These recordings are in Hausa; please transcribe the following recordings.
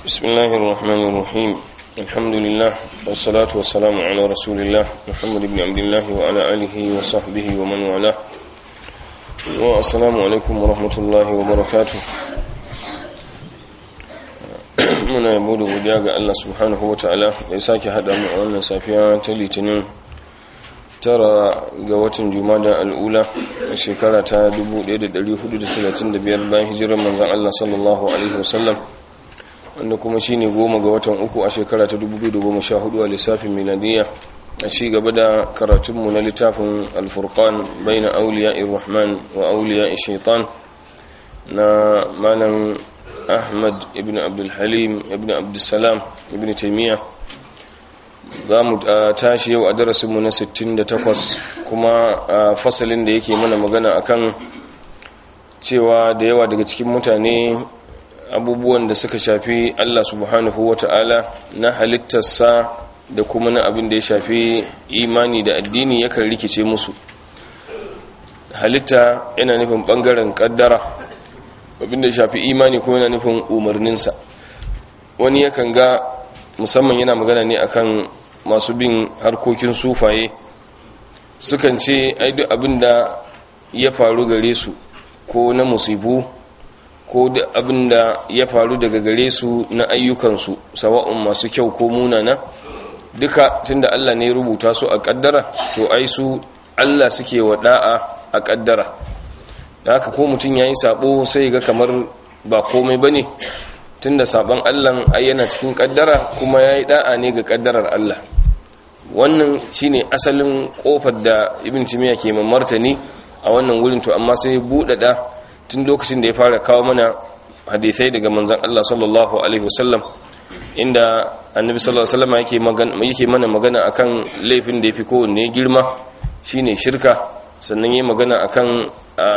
بسم الله الرحمن الرحيم الحمد لله والصلاة والسلام على رسول الله محمد بن عبد الله وعلى آله وصحبه ومن والاه والسلام عليكم ورحمة الله وبركاته muna yabo da godiya ga Allah subhanahu wa ta'ala da ya sake haɗa mu a wannan safiya ta litinin tara ga watan jumada al'ula a shekara ta 1435 bayan hijirar manzan Allah sallallahu alaihi wasallam wanda kuma shine goma ga watan uku a shekara ta 2014 a lissafin miladiyya a ci gaba da karatunmu na littafin alfurqan baina auliya irrahman wa auliya shaitan na malam ahmad ibn abdulhalim ibn abdulsalam ibn taimiyya za mu tashi yau a darasinmu na 68 kuma a fasalin da yake mana magana akan cewa da yawa daga cikin mutane abubuwan da suka shafi allah subhanahu wa ta'ala na halittarsa da kuma na abin da ya shafi imani da addini yakan rikice musu halitta yana nufin bangaren kaddara abin da ya shafi imani kuma yana nufin umarninsa wani yakan ga musamman yana magana ne akan masu bin harkokin sufaye sukan ce ai duk abin da ya faru gare su ko na musibu ko da abin da ya faru daga gare su na ayyukansu sawa'un masu kyau ko munana duka tunda Allah ne rubuta su a kaddara to ai su Allah suke wa da'a a kaddara da haka ko mutum yayi sabo sai ga kamar ba komai bane tunda saban Allah ai yana cikin kaddara kuma yayi da'a ne ga kaddarar Allah wannan shine asalin kofar da Ibn Timiya ke martani a wannan wurin to amma sai buɗaɗa tun lokacin da ya fara kawo mana hadisai daga manzon Allah sallallahu alaihi wasallam inda annabi sallallahu alaihi wasallam yake magana yake mana magana akan laifin da yafi kowanne girma shine shirka sannan yayi magana akan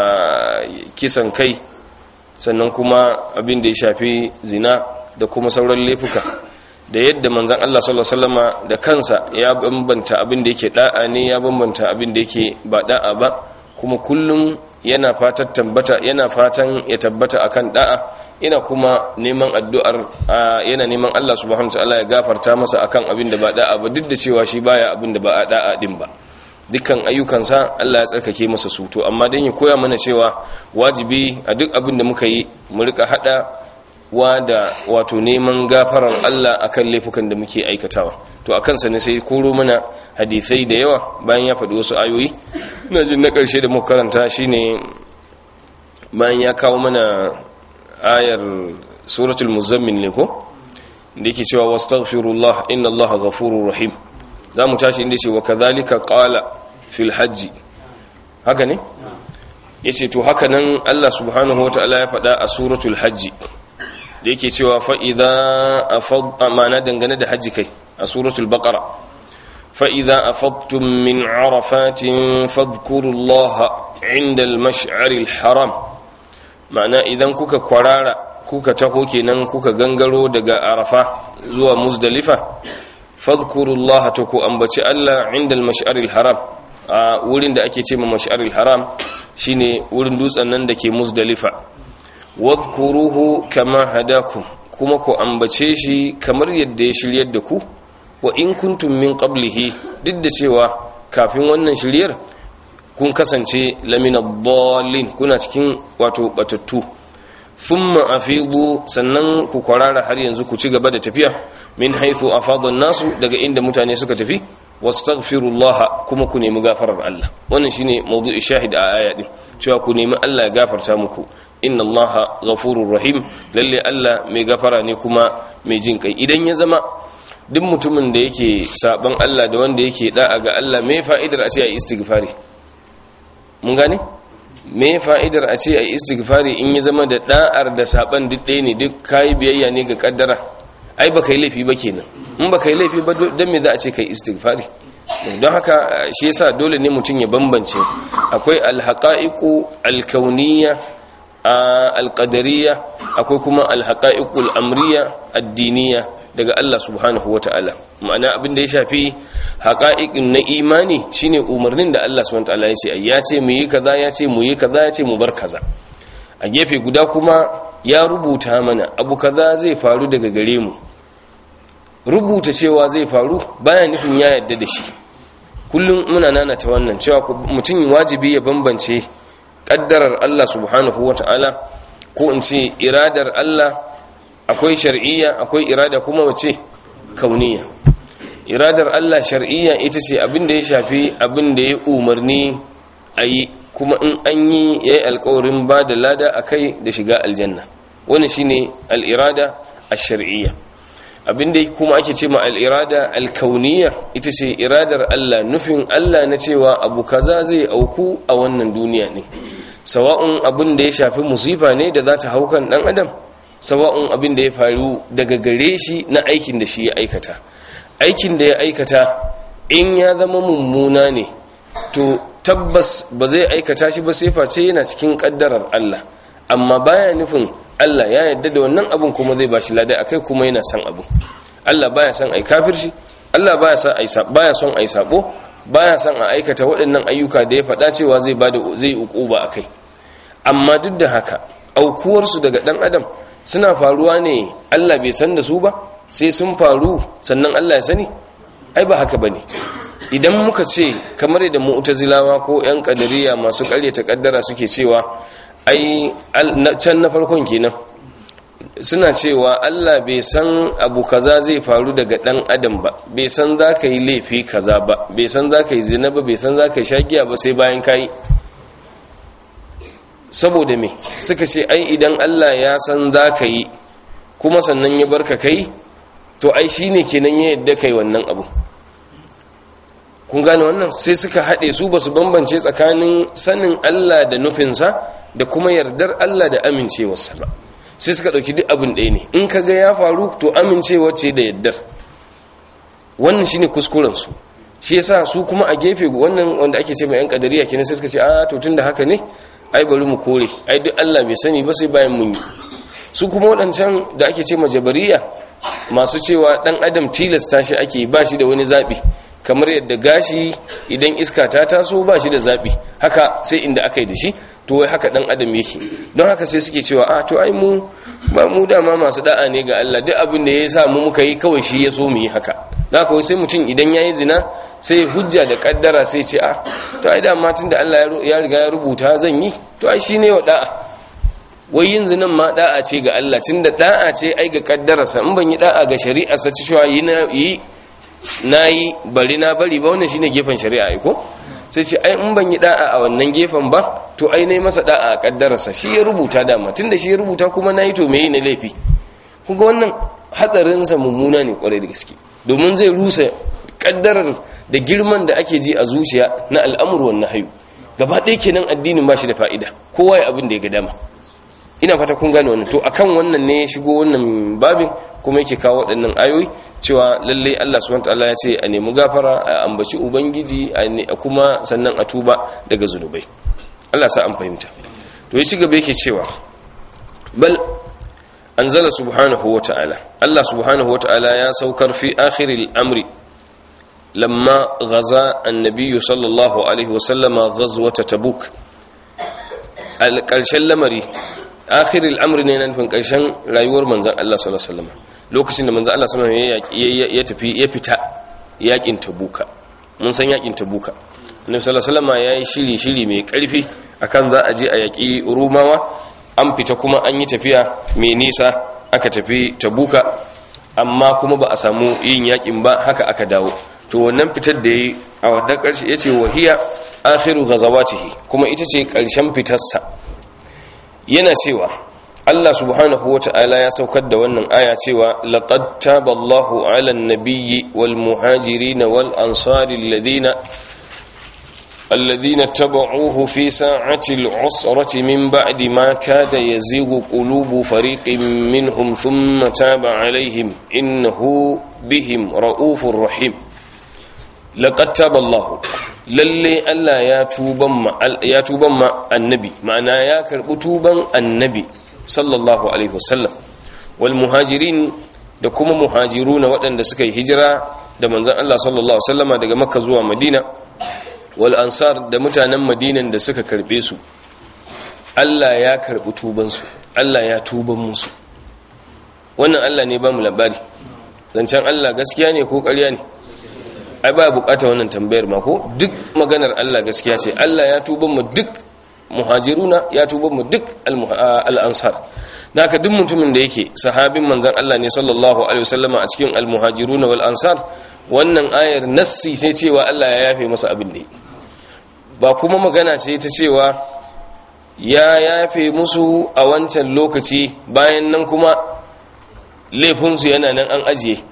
kisan kai sannan kuma abin da ya shafi zina da kuma sauran laifuka da yadda manzon Allah sallallahu alaihi wasallama da kansa ya bambanta abin da yake da'a ne ya bambanta abin da yake ba da'a ba kuma kullum yana fatan tabbata yana fatan ya tabbata akan da'a yana kuma neman addu'ar yana neman Allah subhanahu wataala ya gafarta masa akan abin da ba da'a ba duk da cewa shi baya abin da ba a da'a din ba dukkan ayyukansa Allah ya tsarkake masa su to amma dan ya koya mana cewa wajibi a duk abin da muka yi mu rika hada wa da wato neman gafarar Allah akan laifukan da muke aikatawa to akan sa ne sai koro mana hadisai da yawa bayan ya faɗi wasu ayoyi ina jin na ƙarshe da muka karanta shine bayan ya kawo mana ayar suratul muzammil ne ko da yake cewa wastaghfirullah inna allaha ghafurur rahim zamu tashi inda ce wa kadhalika qala fil hajji haka ne yace to haka nan Allah subhanahu wataala ya faɗa a suratul hajji da yake cewa fa'iza a amana dangane da hajji kai a suratul baƙara fa'iza a fattun min arafatin fadkurullaha inda al-mash'aril haram ma'ana idan kuka kwarara kuka taho kenan kuka gangaro daga arafa zuwa muzdalifa fadkurullaha ta ku ambaci Allah inda al-mash'aril haram a wurin da ake ce ma mash'aril haram shine wurin dutsen nan da ke muzdalifa wadhkuruhu kama hadakum kuma ku ambace shi kamar yadda ya shiryar da ku wa in kuntum min qablihi duk da cewa kafin wannan shiryar kun kasance lamina dallin kuna cikin wato batattu thumma afidu sannan ku kwarara har yanzu ku ci gaba da tafiya min haythu afada nasu daga inda mutane suka tafi wastaghfirullah kuma ku nemi gafarar Allah wannan shine mawdu'i shahid a aya din cewa ku nemi Allah ya gafarta muku inna allaha ghafurur rahim lalle Allah mai gafara ne kuma mai jin kai idan ya zama duk mutumin da yake saban Allah da wanda yake da'a ga Allah me fa'idar a ce ayi istighfari mun gane me fa'idar a ce ayi istighfari in ya zama da da'ar da saban duk ɗaya ne duk kai biyayya ne ga kaddara ai baka yi laifi ba kenan in baka yi laifi ba dan me za a ce kai istighfari don haka shi yasa dole ne mutum ya bambance akwai alhaqaiqu alkauniyya alƙadariya akwai kuma alhaƙa'iƙul amriya addiniya daga Allah subhanahu wa ta'ala ma'ana abin da ya shafi haƙa'iƙin na imani shine umarnin da Allah subhanahu wa ta'ala ya ce ya ce mu yi kaza ya ce mu yi kaza ya ce mu bar kaza a gefe guda kuma ya rubuta mana abu kaza zai faru daga gare mu rubuta cewa zai faru baya nufin ya yadda da shi kullum muna nanata wannan cewa mutum wajibi ya bambance kaddarar Allah subhanahu wata'ala ko in ce iradar Allah akwai shar'iyya akwai irada kuma wace kauniya iradar Allah shar'iyya ita ce abin da ya shafi abin da ya umarni a yi kuma in an yi ya yi alkawarin ba da lada a kai da shiga aljanna wani shine al'irada a shar'iyya abinda kuma ake ce ma al'irada alkauniya ita ce iradar Allah nufin Allah na cewa abu kaza zai auku a wannan duniya ne sawa'un abin da ya shafi musifa ne da za ta haukan ɗan adam sawa'un abin da ya faru daga gare shi na aikin da shi ya aikata aikin da ya aikata in ya zama mummuna ne to tabbas ba zai aikata shi ba sai face yana cikin kaddarar Allah amma baya nufin Allah ya yarda da wannan abin kuma zai bashi lada akai kuma yana son abin Allah baya son ai kafirci Allah baya son ai baya son ai sabo baya son a aikata waɗannan ayyuka da ya faɗa cewa zai bada zai ukuba akai amma duk da haka aukuwar su daga dan adam suna faruwa ne Allah bai san da su ba sai sun faru sannan Allah ya sani ai ba haka bane idan muka ce kamar da mu'tazilawa ko yan kadariya masu ƙaryata kaddara suke cewa ai can na farkon kenan suna cewa Allah bai san abu kaza zai faru daga dan adam ba bai san za ka yi laifi kaza ba bai san za ka yi zina ba bai san za ka yi shagiya ba sai bayan ka yi saboda me suka ce ai idan Allah ya san za ka yi kuma sannan ya barka kai to ai shine kenan ya yadda kai wannan abu kun gane wannan sai suka haɗe su ba su bambance tsakanin sanin Allah da nufinsa da kuma yardar Allah da amincewarsa ba sai suka ɗauki duk abin ɗaya ne in ka ga ya faru to amincewa ce da yardar wannan shine kuskurensu shi yasa su kuma a gefe wannan wanda ake ce mai yan kadariya kenan sai suka ce a to tunda haka ne ai bari mu kore ai duk Allah bai sani ba sai bayan mun yi su kuma waɗancan da ake ce majabariya masu cewa ɗan adam tilasta shi ake ba shi da wani zaɓi kamar yadda gashi idan iska ta taso ba shi da zaɓi haka sai inda aka yi da shi to wai haka ɗan adam yake don haka sai suke cewa a to ai mu ba mu dama masu da'a ne ga Allah duk abin da ya sa mu muka yi kawai shi ya so mu yi haka da haka sai mutum idan ya yi zina sai hujja da kaddara sai ce a to ai dama tun da Allah ya riga ya rubuta zan yi to ai shi ne wa da'a wai yin zinan ma da'a ce ga Allah tun da da'a ce ai ga kaddararsa in ban yi da'a ga shari'arsa ci cewa yi na yi bari na bari ba wannan shine gefen shari'a ko sai ce ai in ban yi da'a a wannan gefen ba to ai nayi masa da'a a kaddararsa shi ya rubuta dama tunda shi ya rubuta kuma nayi to meye ne laifi kuga wannan hatsarin sa mummuna ne kwarai da gaske domin zai rusa kaddarar da girman da ake ji a zuciya na al'amur wan nahyu gaba ɗaya kenan addinin ba shi da fa'ida kowa ya abin da ya ga dama ina fata kun gane wannan to akan wannan ne ya shigo wannan babin kuma yake kawo waɗannan ayoyi cewa lalle Allah subhanahu wataala ya ce a nemi gafara a ambaci ubangiji a kuma sannan a tuba daga zunubai Allah sa an fahimta to ya ci gaba yake cewa bal anzala subhanahu wataala Allah subhanahu wataala ya saukar fi akhiril amri lamma ghaza annabi sallallahu alaihi wasallama ghazwata tabuk al ƙarshen lamari akhiril amri ne na nufin ƙarshen rayuwar manzan Allah sallallahu alaihi wasallam lokacin da manzan Allah sallallahu alaihi wasallam ya tafi ya fita yakin tabuka mun san yakin tabuka annabi sallallahu alaihi wasallam yayi shiri shiri mai karfi akan za a je a yaki rumawa an fita kuma an yi tafiya mai nisa aka tafi tabuka amma kuma ba a samu yin yakin ba haka aka dawo to wannan fitar da yi a wannan karshe yace wahiya akhiru ghazawatihi kuma ita ce karshen fitarsa yana cewa Allah subhanahu wata'ala ya saukar da wannan aya cewa laqad taballahu 'alan nabiyyi wal muhajirin wal ansari alladhina alladhina tabauhu fi sa'ati al'usrati min ba'di ma kada yazighu qulubu fariqin minhum thumma taba 'alayhim innahu bihim ra'ufur rahim laqad taballahu lalle Allah ya tuban ma ya tuban ma annabi ma'ana ya karbi tuban annabi sallallahu alaihi wasallam wal muhajirin da kuma muhajiruna waɗanda suka yi hijira da manzon Allah sallallahu alaihi wasallama daga makka zuwa madina wal ansar da mutanen madinan da suka karbe su Allah ya karbi tubansu Allah ya tuban musu wannan Allah ne ba mu labari zancen Allah gaskiya ne ko ƙarya ne ai ba bukata wannan tambayar ma ko duk maganar Allah gaskiya ce Allah ya tuban mu duk muhajiruna ya tuban mu duk al-ansar naka duk mutumin da yake sahabin manzon Allah ne sallallahu alaihi wasallama a cikin al-muhajiruna wal ansar wannan ayar nassi sai cewa Allah ya yafe masa abin da ba kuma magana ce ta cewa ya yafe musu a wancan lokaci bayan nan kuma laifinsu yana nan an ajiye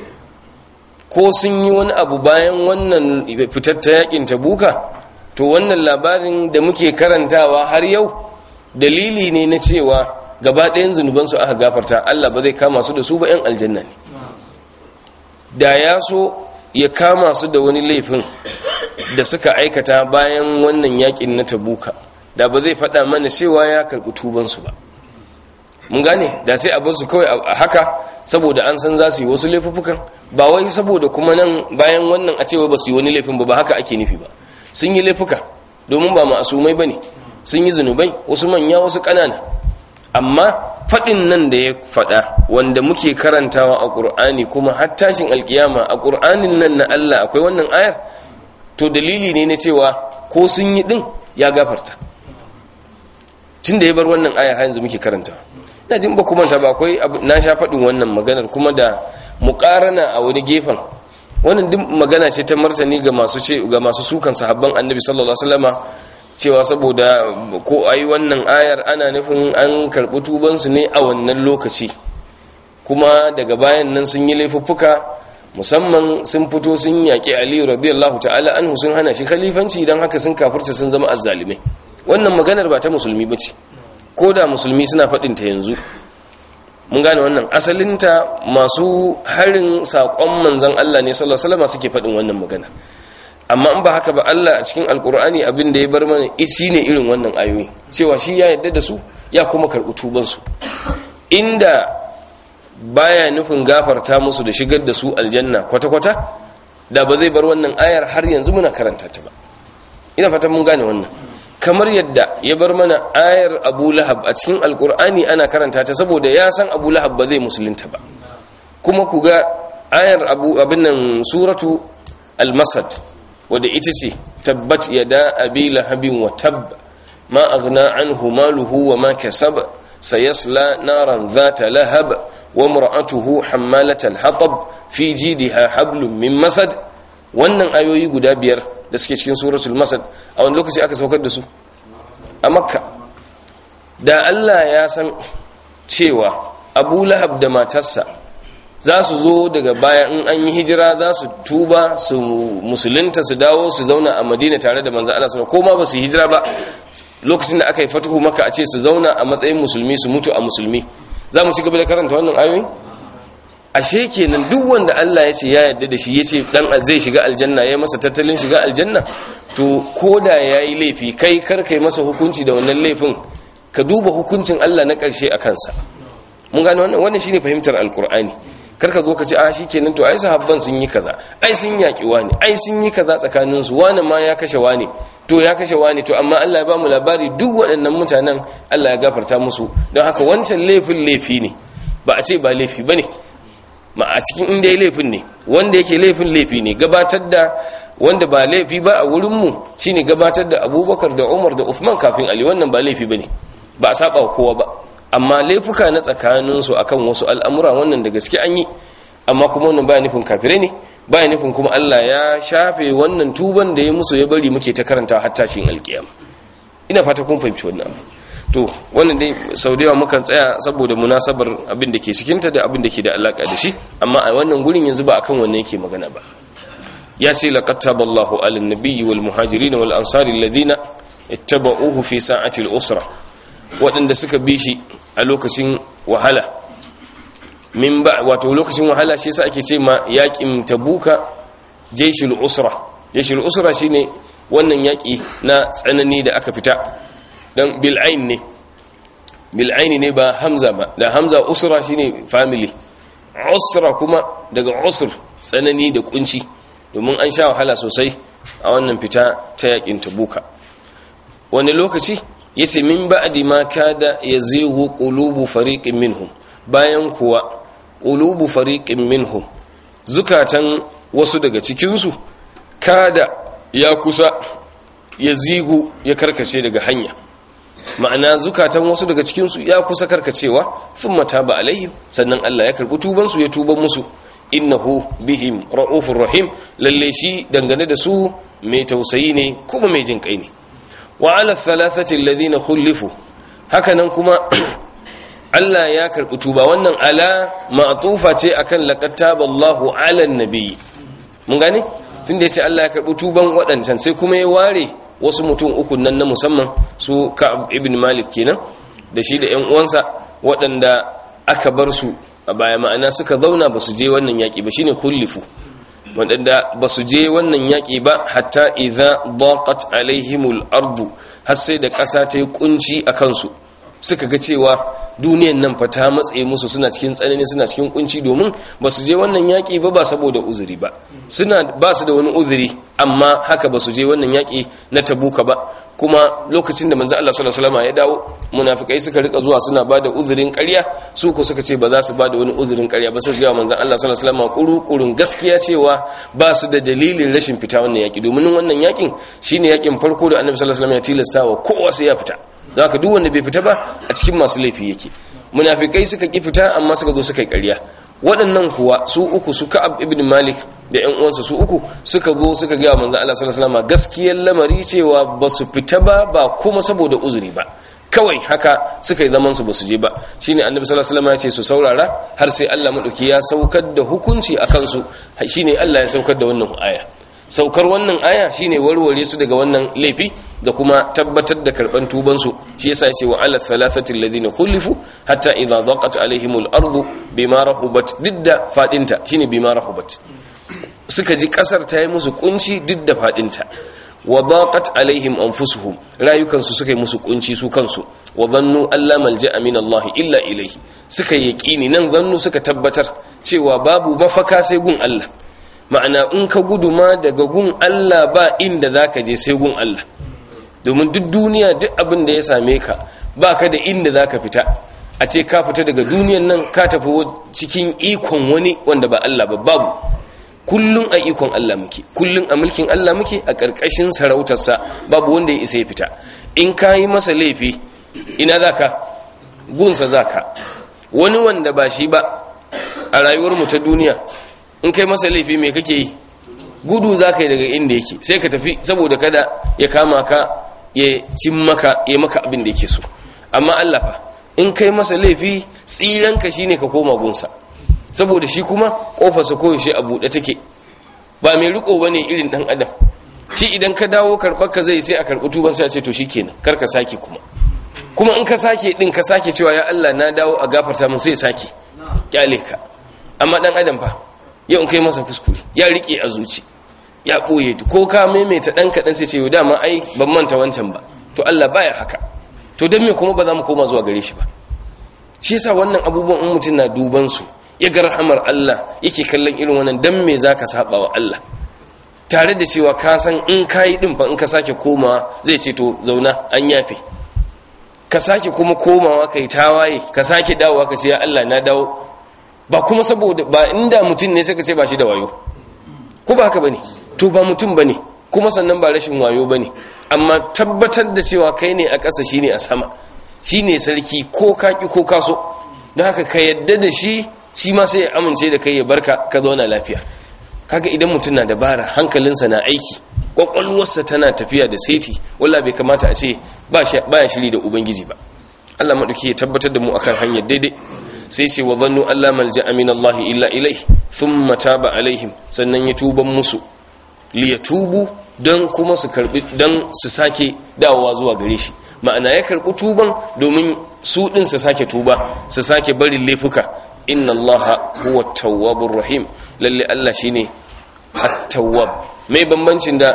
ko sun yi wani abu bayan wannan fitar ta yakin tabuka to wannan labarin da muke karantawa har yau dalili ne na cewa gaba ɗayan zunubansu aka gafarta Allah ba zai kama su da su ba 'yan aljanna ne da ya so ya kama su da wani laifin da suka aikata bayan wannan yakin na tabuka da ba zai faɗa mana cewa ya karɓi tubansu ba mun gane da sai a su kawai a haka saboda an san za su yi wasu laifuffukan ba wai saboda kuma nan bayan wannan a cewa ba su yi wani laifin ba ba haka ake nufi ba sun yi laifuka domin ba ma'asumai ba ne sun yi zunubai wasu manya wasu ƙanana amma faɗin nan da ya faɗa wanda muke karantawa a ƙur'ani kuma har tashin alƙiyama a ƙur'anin nan na Allah akwai wannan ayar to dalili ne na cewa ko sun yi ɗin ya gafarta tun da ya bar wannan ayar har yanzu muke karantawa ina jin ba kuma ta ba akwai na sha faɗin wannan maganar kuma da muƙarana a wani gefen wannan duk magana ce ta martani ga masu ce ga masu sukan sahabban annabi sallallahu alaihi wasallama cewa saboda ko ayi wannan ayar ana nufin an karɓi tubansu ne a wannan lokaci kuma daga bayan nan sun yi laifuffuka musamman sun fito sun yaƙi aliyu radiyallahu ta'ala anhu sun hana shi khalifanci don haka sun kafurta sun zama azzalimai wannan maganar ba ta musulmi ba ce ko da musulmi suna faɗinta yanzu mun gane wannan asalinta masu harin saƙon manzan Allah ne sallallahu alaihi wasallam suke faɗin wannan magana amma in ba haka ba Allah a cikin alkur'ani abin da ya bar mana shi ne irin wannan ayoyi cewa shi ya yarda da su ya kuma karɓi tubansu inda baya nufin gafarta musu da shigar da su aljanna kwata-kwata da ba zai bar wannan ayar har yanzu muna karanta ta ba ina fatan mun gane wannan kamar yadda ya bar mana ayar abu lahab a cikin alkur'ani ana karanta ta saboda ya san abu lahab ba zai musulunta ba kuma ku ga ayar abu abin nan suratu al-masad wadda ita ce tabbat yada abi lahabin wa tabb ma aghna anhu maluhu wa ma kasab sayasla naran dhata lahab wa imra'atuhu hammalat al-hatab fi jidha hablum min masad wannan ayoyi guda biyar da suke cikin suratul masad a wani lokaci aka saukar da su a makka da Allah ya san cewa abu lahab da matarsa za su zo daga baya in an yi hijira za su tuba su musulunta su dawo su zauna a madina tare da manzo Allah sallallahu ko ma ba su yi hijira ba lokacin da aka yi fatuhu maka a ce su zauna a matsayin musulmi su mutu a musulmi za mu ci gaba da karanta wannan ayoyi ashe kenan duk wanda Allah ya ce ya yarda da shi ya ce dan zai shiga aljanna ya masa tattalin shiga aljanna to koda yayi laifi kai kar kai masa hukunci da wannan laifin ka duba hukuncin Allah na ƙarshe a kansa mun gane wannan wannan shine fahimtar alkur'ani kar ka zo ka ce a shikenan to ai sahabban sun yi kaza ai sun yaki wani ai sun yi kaza tsakanin su wani ma ya kashe wani to ya kashe wani to amma Allah ya ba mu labari duk waɗannan mutanen Allah ya gafarta musu don haka wancan laifin laifi ne ba a ce ba laifi bane ma a cikin inda ya laifin ne wanda yake laifin laifi ne gabatar da wanda ba laifi ba a wurinmu shine gabatar da abubakar da umar da uthman kafin ali wannan ba laifi ba ne ba a saba kowa ba amma laifuka na tsakaninsu akan wasu al'amura wannan da gaske an yi amma kuma wannan baya nufin kafirai ne baya nufin kuma allah ya shafe wannan tuban da ya musu ya bari muke ta karanta har tashin alkiyama ina fata kun fahimci wannan abu to wannan dai sau da yawa mukan tsaya saboda munasabar abin da ke cikinta da abin da ke da alaka da shi amma a wannan gurin yanzu ba akan wannan yake magana ba ya ce laqad taballahu ala nabiyyi wal muhajirin wal ansari alladhina ittaba'uhu fi sa'ati al-usra waɗanda suka bi shi a lokacin wahala min ba wato lokacin wahala shi yasa ake ce ma yaƙin tabuka jaishul usra jaishul usra shine wannan yaƙi na tsanani da aka fita dan bil'ain ne bil'aini ne ba hamza ba da hamza usra shine family usra kuma daga usr tsanani da kunci domin an sha wahala sosai a wannan fita ta yakin tabuka wani lokaci yace min ba'di ma kada yazighu qulubu fariqin minhum bayan kuwa qulubu fariqin minhum zukatan wasu daga cikin su kada ya kusa yazigu ya karkace daga hanya ma'ana zukatan wasu daga cikin su ya kusa karkacewa thumma taba alaihim sannan Allah ya karbi tuban su ya tuban musu innahu bihim ra'ufur rahim lalle shi dangane da su mai tausayi ne kuma mai jin kai ne wa ala thalathati alladhina khulifu hakanan kuma Allah ya karbi tuba wannan ala ma'tufa ce akan laqad taballahu ala nabi mun gane tunda yace Allah ya karbi tuban wadancan sai kuma ya ware wasu mutum uku nan na musamman su Ka'ab ibn Malik kenan da shi da ƴan uwansa waɗanda aka bar su a baya ma'ana suka zauna ba su je wannan yaƙi ba shine khulifu waɗanda ba su je wannan yaƙi ba hatta idza daqat alaihimul ardu har sai da ƙasa ta yi kunci a kansu suka ga cewa duniyan nan fa ta matsaye musu suna cikin tsanani suna cikin kunci domin ba su je wannan yaƙi ba ba saboda uzuri ba suna ba su da wani uzuri amma haka ba su je wannan yaƙi na tabuka ba kuma lokacin da manzo Allah sallallahu alaihi wasallam ya dawo munafikai suka rika zuwa suna bada uzurin ƙarya su ko suka ce ba za su bada wani uzurin ƙarya ba su ga manzo Allah sallallahu alaihi wasallam kuru-kurun gaskiya cewa ba su da dalilin rashin fita wannan yaƙi domin wannan yaƙin shine yaƙin farko da Annabi sallallahu alaihi wasallam ya tilasta wa kowa sai ya fita don haka duk wanda bai fita ba a cikin masu laifi yake munafikai suka ki fita amma suka zo suka yi ƙarya waɗannan kuwa su uku su ka'ab ibn malik da ƴan uwansa su uku suka zo suka ga manzo Allah sallallahu alaihi wasallam gaskiyar lamari cewa ba su fita ba ba kuma saboda uzuri ba kawai haka suka yi zaman su ba su je ba shine annabi sallallahu alaihi wasallam ya ce su saurara har sai Allah madauki ya saukar da hukunci akan su shine Allah ya saukar da wannan aya saukar wannan aya shine warware su daga wannan laifi da kuma tabbatar da karban tuban su shi yasa yace wa ala thalathati alladhina khulifu hatta idha daqat alaihimul ardu bima rahubat didda fadinta shine bima rahubat suka ji kasar ta yi musu kunci didda fadinta wa daqat alaihim anfusuhum rayukan su suka yi musu kunci su kansu wa dhannu alla malja'a min Allah illa ilayhi suka yaqini nan zannu suka tabbatar cewa babu mafaka sai gun Allah ma'ana in ka gudu ma daga gun Allah ba inda za ka je sai gun Allah domin duk duniya duk abin da ya same ka ba ka da inda za ka fita a ce ka fita daga duniyan nan ka tafi cikin ikon wani wanda ba Allah ba babu kullum a ikon Allah muke kullum a mulkin Allah muke a ƙarƙashin sarautarsa babu wanda ya isa ya fita in ka yi masa laifi ina za ka gunsa za ka wani wanda ba shi ba a rayuwarmu ta duniya in kai masa laifi mai kake yi gudu za ka yi daga inda yake sai ka tafi saboda kada ya kama ka ya cin maka ya maka abin da yake so amma Allah fa in kai masa laifi tsiranka shine ka koma gunsa saboda shi kuma kofarsa koyaushe a buɗe take ba mai riko bane irin dan adam shi idan ka dawo karɓar ka zai sai a karɓi tuban sai a ce to shikenan kar ka sake kuma kuma in ka sake din ka sake cewa ya Allah na dawo a gafarta mun sai sake kyale ka amma dan adam fa yau kai masa kuskure ya rike a zuci ya ɓoye ko ka maimaita ɗan kaɗan sai ce yau dama ai ban manta wancan ba to Allah baya haka to don me kuma ba za mu koma zuwa gare shi ba shi yasa wannan abubuwan in mutum na duban su ya ga rahamar Allah yake kallon irin wannan dan me zaka saba wa Allah tare da cewa ka san in kayi din fa in ka sake komawa zai ce to zauna an yafe ka sake kuma komawa kai tawaye ka sake dawowa ka ce ya Allah na dawo ba kuma saboda ba inda mutum ne suka ce ba shi da wayo ko ba haka bane to ba mutum bane kuma sannan ba rashin wayo bane amma tabbatar da cewa kai ne a ƙasa shine a sama shine sarki ko kaki ko kaso don haka ka yadda da shi shi ma sai ya amince da kai ya barka ka zauna lafiya kaga idan mutum na dabara hankalinsa na aiki kwakwalwarsa tana tafiya da saiti walla bai kamata a ce ba ya shiri da ubangiji ba Allah maɗauki ya tabbatar da mu akan hanyar daidai sai ce wa zannu Allah malja min Allah illa ilai thumma taba alaihim sannan ya tuban musu li yatubu don kuma su karbi don su sake dawowa zuwa gare shi ma'ana ya karbi tuban domin su din su sake tuba su sake barin laifuka inna Allah huwa tawwabur rahim lalle Allah shine at-tawwab mai bambancin da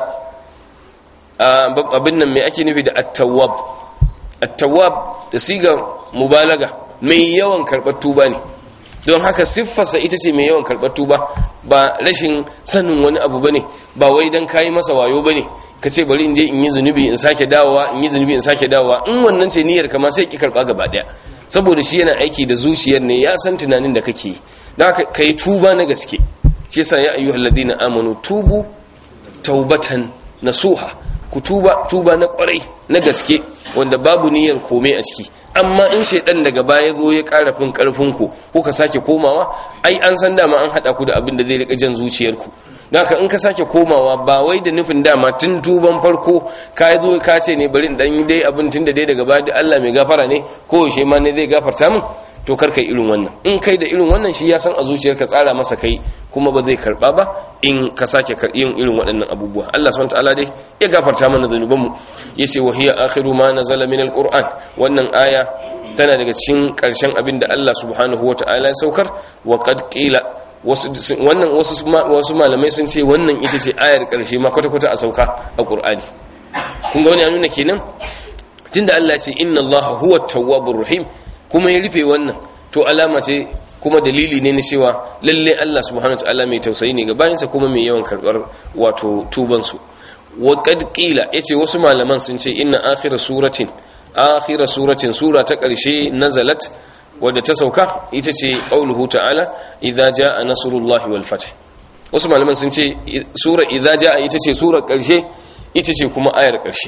abin nan mai ake nufi da at-tawwab at-tawwab da siga mubalaga mai yawan karɓar tuba ne don haka siffarsa ita ce mai yawan karɓar tuba ba rashin sanin wani abu bane ba wai dan kayi masa wayo bane ka ce bari in je in yi zunubi in sake dawowa in yi zunubi in sake dawowa in wannan ce niyyar kama sai ki karba gaba daya saboda shi yana aiki da zuciyar ne ya san tunanin da kake yi da ka yi tuba na gaske shi yasa ya ayyuhal ladina amanu tubu taubatan nasuha ku tuba tuba na kwarai na gaske wanda babu niyyar komai a ciki amma in shaidan daga baya zo ya karafin karfin ku ko ka sake komawa ai an san dama an hada ku da abin da zai rika jan zuciyarku haka in ka sake komawa ba wai da nufin dama tun tuban farko ka zo ka ce ne bari in dan dai abin tun da dai daga baya Allah mai gafara ne ko yaushe ma ne zai gafarta min to kar kai irin wannan in kai da irin wannan shi ya san a zuciyarka tsara masa kai kuma ba zai karba ba in ka sake yin irin waɗannan abubuwa Allah subhanahu wataala dai ya gafarta mana zanuban mu yace wa hiya akhiru ma nazala min alquran wannan aya tana daga cikin ƙarshen abin da Allah subhanahu wataala ya saukar wa qad qila wannan wasu malamai sun ce wannan ita ce ayar ƙarshe ma kwata-kwata a sauka a ƙur'ani kun ga wani ya nuna kenan tunda Allah ce inna Allah huwa tawwabur rahim kuma ya rufe wannan to alama ce kuma dalili ne na cewa lalle Allah subhanahu wataala mai tausayi ne ga bayansa kuma mai yawan karbar wato tuban su wa qad qila yace wasu malaman sun ce inna akhir suratin akhir suratin sura ta ƙarshe nazalat wadda ta sauka ita ce qauluhu ta'ala idza jaa nasrullahi wal fath wasu malaman sun ce sura idza jaa ita ce sura ƙarshe ita ce kuma ayar ƙarshe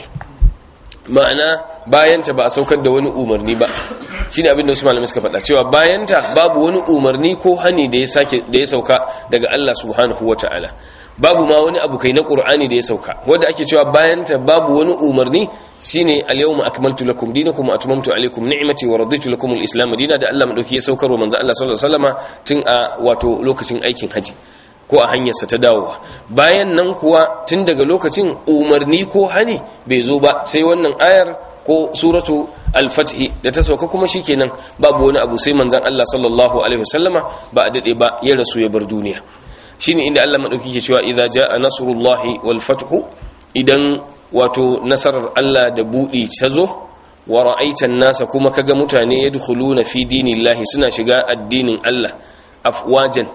ma'ana bayanta ba a saukar da wani umarni ba shine abin da wasu malamai suka faɗa cewa bayanta babu wani umarni ko hani da ya sake da ya sauka daga Allah subhanahu wata'ala babu ma wani abu kai na qur'ani da ya sauka wanda ake cewa bayanta babu wani umarni shine al-yawma akmaltu lakum dinakum wa atmamtu alaykum ni'mati wa raditu lakum al-islam dinan da Allah madauki ya saukar wa manzo Allah sallallahu alaihi wasallama tun a wato lokacin aikin haji ko a hanyarsa ta dawowa bayan nan kuwa tun daga lokacin umarni ko hani bai zo ba sai wannan ayar ko suratu al-fathi da ta sauka kuma shikenan babu wani abu sai manzon Allah sallallahu alaihi wasallama ba a dade ba ya rasu ya bar duniya shine inda Allah madauki ke cewa idza jaa nasrullahi wal fathu idan wato nasarar Allah da budi ta zo wa ra'aitan nasa kuma kaga mutane yadkhuluna fi dinillahi suna shiga addinin Allah afwajan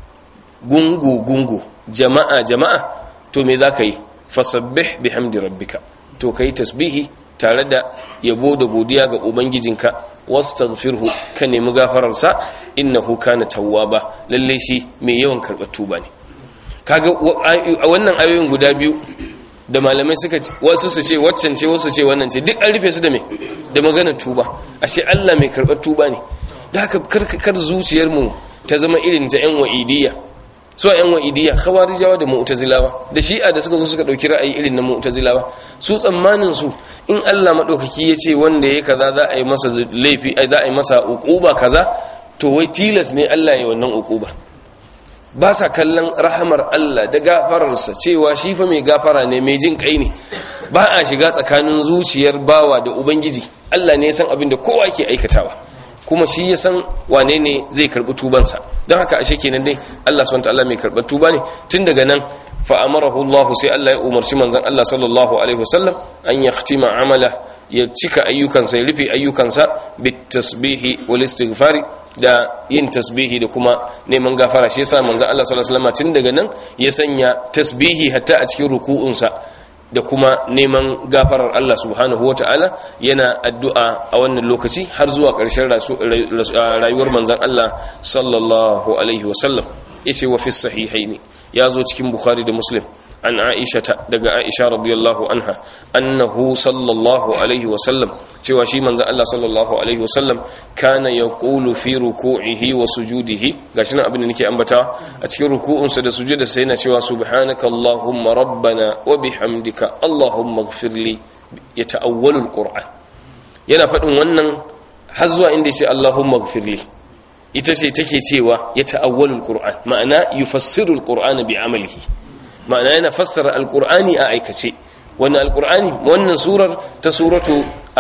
gungu gungu jama'a jama'a to me zaka yi fasabbih bihamdi rabbika to kai tasbihi tare da yabo da godiya ga ubangijinka wastaghfirhu ka nemi gafararsa innahu kana tawwaba lalle shi mai yawan karɓar tuba ne kaga wannan ayoyin guda biyu da malamai suka wasu su ce waccan ce wasu ce wannan ce duk an rufe su da me da maganar tuba ashe Allah mai karɓar tuba ne da haka kar zuciyar mu ta zama irin ta yan wa'idiyya su a yan wa'idiyya khawarijawa da mu'tazilawa da shi'a da suka zo suka dauki ra'ayi irin na mu'tazilawa su tsammanin su in Allah madaukaki ya ce wanda yayi kaza za a yi masa laifi za a yi masa uquba kaza to wai tilas ne Allah ya wannan uquba ba sa kallon rahamar Allah da gafararsa cewa shi fa mai gafara ne mai jin kai ne ba a shiga tsakanin zuciyar bawa da ubangiji Allah ne ya san abin da kowa ke aikatawa kuma shi ya san wane ne zai karbi tubansa don haka ashe kenan dai Allah subhanahu wataala mai karbar tuba ne tun daga nan fa amarahu Allah sai Allah ya umarci manzon Allah sallallahu alaihi wasallam an yahtima amala ya cika ayyukansa ya rufe ayyukansa bit tasbihi wal istighfari da yin tasbihi da kuma neman gafara shi yasa manzon Allah sallallahu alaihi wasallam tun daga nan ya sanya tasbihi hatta a cikin ruku'unsa da kuma neman gafarar Allah subhanahu wa ta'ala yana addu'a a wannan lokaci har zuwa ƙarshen rayuwar manzan Allah sallallahu Alaihi wasallam ishe wa fi sahihaini ya zo cikin Bukhari da Muslim an Aisha daga Aisha radiyallahu anha annahu sallallahu Alaihi wasallam cewa shi manzan Allah sallallahu Alaihi wasallam kana ya ƙulu fi ruku'ihi wa sujudihi ga shi nan abin da nake ambatawa a cikin ruku'unsa da sujuda sai yana cewa subhanaka Allahumma rabbana wa bihamdika Allahumma gfirli ya ta'awwalul Qur'an yana faɗin wannan har zuwa inda ce Allahumma gfirli ita ce take cewa ya ta'awwalul Qur'an ma'ana yufassirul Qur'an bi amalihi ma'ana yana fassara alqur'ani a aikace wannan alqur'ani wannan surar ta suratu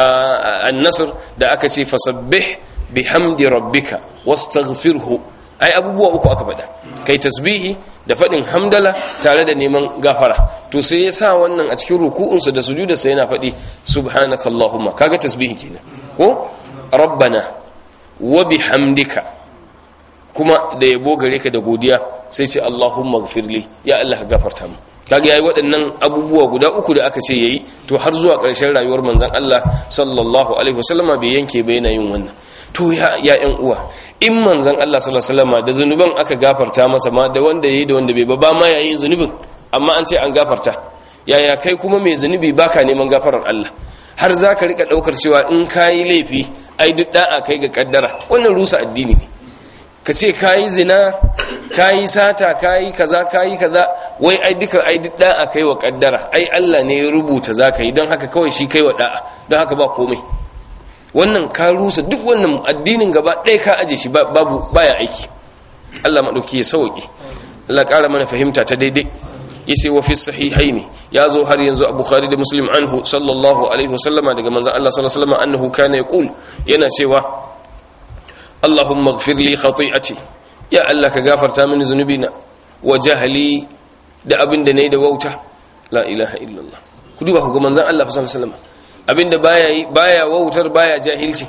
an-nasr da aka ce fasabbih bihamdi rabbika wastaghfirhu ai abubuwa uku aka faɗa kai tasbihi da faɗin hamdala tare da neman gafara to sai ya sa wannan a cikin ruku'unsa da sujuda sai yana faɗi subhanaka allahumma kaga tasbihi kenan ko rabbana wa bihamdika kuma da yabo gare ka da godiya sai ce allahumma ghfirli ya allah ka gafarta mu kaga yayi waɗannan abubuwa guda uku da aka ce yayi to har zuwa ƙarshen rayuwar manzon Allah sallallahu alaihi wasallama bai yanke ba yana yin wannan to ya ya ƴan uwa in manzon Allah sallallahu alaihi wasallama da zanuban aka gafarta masa ma da wanda yayi da wanda bai ba ba ma yayin zunubin amma an ce an gafarta yaya kai kuma mai zunubi baka neman gafarar Allah har zaka rika daukar cewa in kayi laifi ai duk da'a kai ga kaddara wannan rusa addini ne ka ce kayi zina kayi sata kayi kaza kayi kaza wai ai duka ai duk da'a kai wa kaddara ai Allah ne ya rubuta zaka yi don haka kawai shi kai wa da'a don haka ba komai wannan ka rusa duk wannan addinin gaba ɗaya ka aje shi babu baya aiki Allah madauki ya sauke Allah ƙara mana fahimta ta daidai yace wa fi sahihaini ya zo har yanzu a bukhari da muslim anhu sallallahu alaihi wasallama daga manzon Allah sallallahu alaihi wasallama annahu kana yaqul yana cewa Allahumma ighfir li khati'ati ya Allah ka gafarta mini zunubina wa jahli da abin da nayi da wauta la ilaha illallah ku duba ku ga manzon Allah sallallahu alaihi wasallama abinda baya baya wautar baya jahilci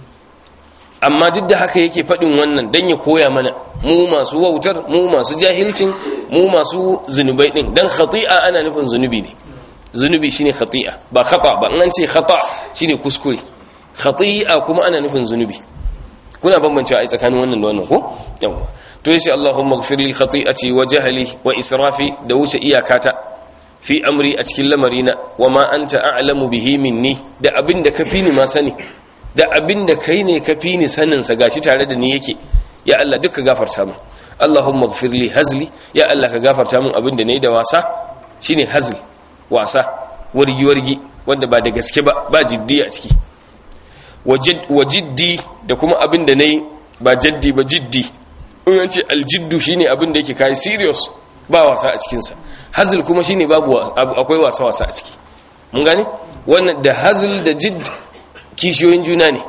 amma duk da haka yake faɗin wannan don ya koya mana mu masu wautar mu masu jahilcin mu masu zunubai ɗin don khati'a ana nufin zunubi ne zunubi shine khati'a ba khata ba an ce khata shine kuskure khati'a kuma ana nufin zunubi kuna bambancewa ai tsakanin wannan da wannan ko yawa to yace Allahumma ighfir li khati'ati wa jahli wa israfi da wuce iyakata fi amri a cikin lamarina wa ma anta a'lamu bihi minni da abin da kafi ni ma sani da abin da kai ne ka fi ni saninsa gashi tare da ni yake ya Allah duka gafarta min Allahumma ighfir li hazli ya Allah ka gafarta min abin da nayi da wasa shine hazl wasa wargi wargi wanda ba da gaske ba ba jiddi a ciki wa jiddi da kuma abin da nayi ba jaddi ba jiddi in an ce aljiddu shine abin da yake kai serious ba wasa a cikin sa hazl kuma shine babu akwai wasa wasa a ciki mun gane wannan da hazl da jidd kishiyoyin juna ne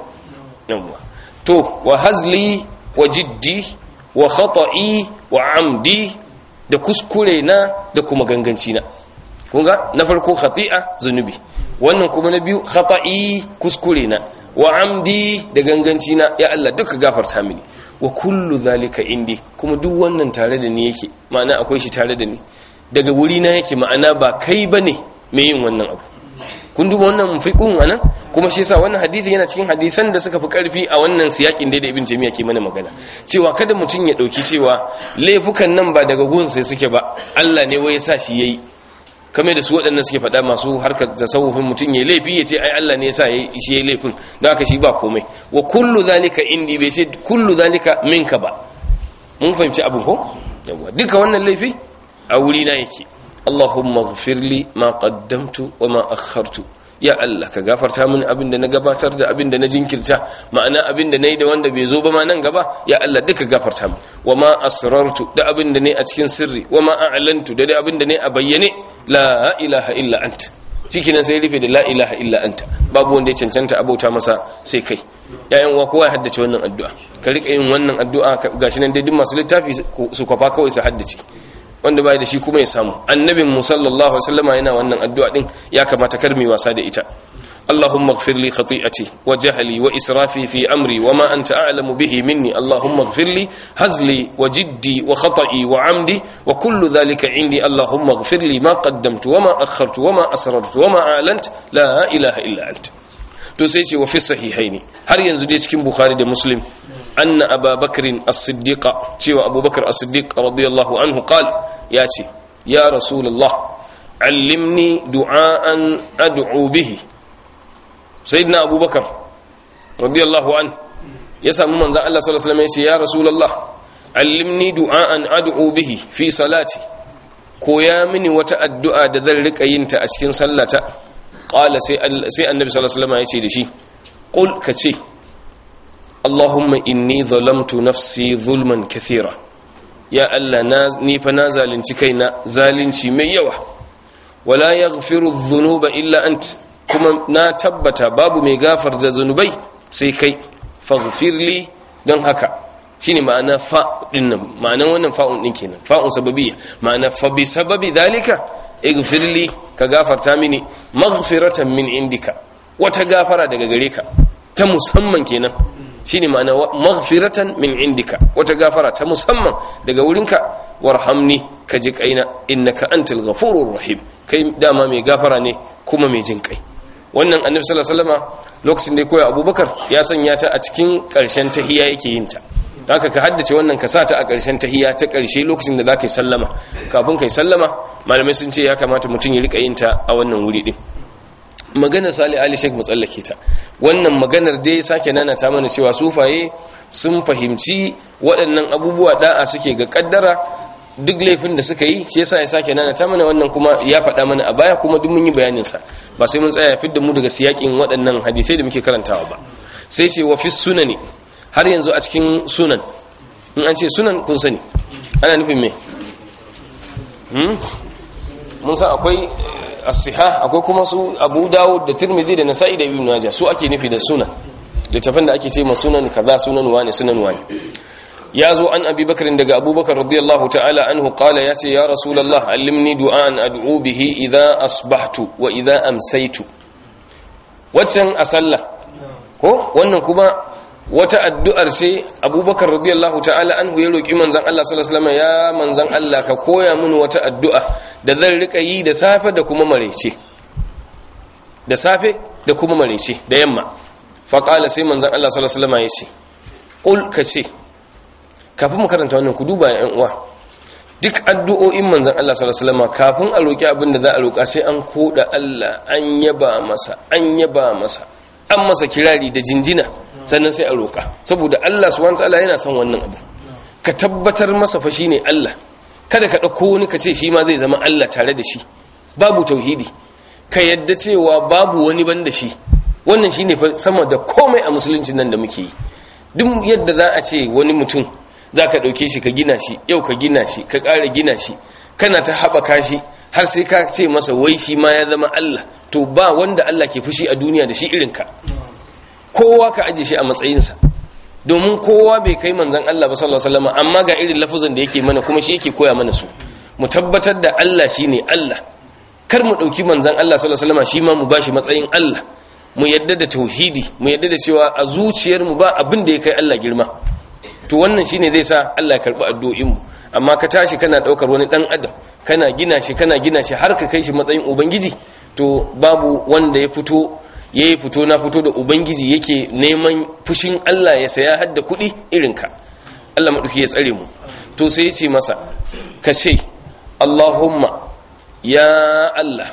to wa hazli wa jiddi wa khata'i wa amdi da kuskure na da kuma ganganci na kunga na farko khati'a zunubi wannan kuma na biyu khata'i kuskure na wa amdi da ganganci na ya Allah duka gafarta mini wa kullu zalika indi kuma duk wannan tare da ni yake ma'ana akwai shi tare da ni daga wuri na yake ma'ana ba kai bane mai yin wannan abu kun duba wannan fiqhun anan kuma shi yasa wannan hadisi yana cikin hadisan da suka fi karfi a wannan siyakin da Ibn Jami'a ke mana magana cewa kada mutum ya dauki cewa laifukan nan ba daga gun sai suke ba Allah ne wai yasa shi yayi kamar da su waɗannan suke faɗa masu harkar tasawufin mutum ya laifi ya ce ai Allah ne yasa shi yayi laifin don haka shi ba komai wa kullu zalika indi bai sai kullu zalika minka ba mun fahimci abin ko yawa duka wannan laifi a wuri na yake Allahumma ghfirli ma qaddamtu wa ma akhartu ya Allah ka gafarta mini abin da na gabatar da abin da na jinkirta ma'ana abin da nayi da wanda bai zo ba ma nan gaba ya Allah duka gafarta mini wa ma asrartu da abin da nayi a cikin sirri wa ma a'lantu da abin da nayi a bayyane la ilaha illa anta cikinan sai rufe da la ilaha illa anta babu wanda ya cancanta abauta masa sai kai yayan uwa kowa ya haddace wannan addu'a ka rika yin wannan addu'a gashi nan dai duk masu littafi su kwafa kawai su haddace wanda bai da shi kuma ya samu annabin mu sallallahu alaihi wasallama yana wannan addu'a din ya kamata kar mu wasa da ita اللهم اغفر لي خطيئتي وجهلي وإسرافي في أمري وما أنت أعلم به مني اللهم اغفر لي هزلي وجدي وخطئي وعمدي وكل ذلك عندي اللهم اغفر لي ما قدمت وما أخرت وما أسررت وما أعلنت لا إله إلا أنت to sai ce wa fi sahihaini har yanzu dai cikin bukhari da muslim anna ababakrin as-siddiq cewa abubakar as-siddiq radiyallahu anhu qal ya ce ya rasulullah allimni du'aan ad'u bihi sayyidina abubakar radiyallahu an ya samu manzon Allah sallallahu alaihi wasallam ya ce ya rasulullah allimni du'aan ad'u bihi fi salati koya mini wata addu'a da zan rika yin ta a cikin sallata qala sai sai annabi sallallahu alaihi wasallam ya ce da shi qul kace allahumma inni zalamtu nafsi zulman kathira ya allah na ni fa na zalunci kaina zalunci mai yawa wala yaghfiru dhunuba illa ant kuma na tabbata babu mai gafar da zunubai sai kai faghfirli don haka shine ma'ana fa dinnan ma'anan wannan fa'un din kenan fa'un sababiyya ma'ana fa bi sababi zalika ighfirli ka gafarta mini maghfiratan min indika wata gafara daga gare ka ta musamman kenan shine ma'ana maghfiratan min indika wata gafara ta musamman daga wurinka warhamni ka ji kaina innaka antal ghafurur rahim kai dama mai gafara ne kuma mai jin kai wannan annabi sallallahu alaihi wasallama lokacin da ya koya abubakar ya sanya ta a cikin karshen tahiyya yake yin ta haka ka haddace wannan ka sa ta a karshen tahiyya ta karshe lokacin da zaka yi sallama kafin kai sallama malamai sun ce ya kamata mutum ya rika yin ta a wannan wuri din maganar sali ali sheik matsallake ta wannan maganar dai sake nana ta mana cewa sufaye sun fahimci waɗannan abubuwa da'a suke ga kaddara duk laifin da suka yi shi yasa ya sake nana ta mana wannan kuma ya faɗa mana a baya kuma duk mun yi bayanin sa ba sai mun tsaya fidda mu daga siyakin waɗannan hadisai da muke karantawa ba sai ce wa fi sunani har yanzu a cikin sunan in an ce sunan kun sani ana nufin me mun san akwai as-sihah akwai kuma su Abu Dawud da Tirmidhi da Nasa'i da Ibn Majah su ake nufi da sunan littafin da ake ce ma sunan kaza sunan wani sunan wani ya zo an Abi Bakr daga Abu Bakar radiyallahu ta'ala anhu qala ya ce ya Rasulullah allimni du'an ad'u bihi idha asbahtu wa idha amsaytu waccan a sallah ko wannan kuma wata addu'ar ce abubakar radiyallahu ta'ala anhu ya roƙi manzan Allah sallallahu ya manzan Allah ka koya mini wata addu'a da zan rika yi da safe da kuma marece da safe da kuma marece da yamma faƙala sai manzan Allah sallallahu ya ce ƙul ka ce kafin mu karanta wannan ku duba yan uwa duk addu'o'in manzan Allah sallallahu kafin a roƙi abin da za a roƙa sai an koda Allah an yaba masa an yaba masa an masa kirari da jinjina sannan sai a roƙa saboda Allah subhanahu wataala yana son wannan abu ka tabbatar masa fa shine Allah kada ka dauko wani ka ce shi ma zai zama Allah tare da shi babu tauhidi ka yadda cewa babu wani banda shi wannan shine fa sama da komai a musulunci nan da muke yi duk yadda za a ce wani mutum za ka ɗauke shi ka gina shi yau ka gina shi ka ƙara gina shi kana ta haɓaka shi har sai ka ce masa wai shi ma ya zama Allah to ba wanda Allah ke fushi a duniya da shi irinka kowa ka aje shi a matsayinsa domin kowa bai kai manzan Allah ba sallallahu alaihi wasallam amma ga irin lafuzan da yake mana kuma shi yake koya mana su mu tabbatar da Allah shine Allah kar mu dauki manzan Allah sallallahu alaihi wasallam shi ma mu bashi matsayin Allah mu yadda da tauhidi mu yadda da cewa a zuciyar mu ba abin da ya kai Allah girma to wannan shine zai sa Allah ya karbi addu'o'in mu amma ka tashi kana daukar wani dan adam kana gina shi kana gina shi har ka kai shi matsayin ubangiji to babu wanda ya fito ya yi fito na fito da ubangiji yake neman fushin Allah ya saya hadda kuɗi irinka Allah maɗuki ya tsare mu to sai ya ce masa ka ce Allahumma ya Allah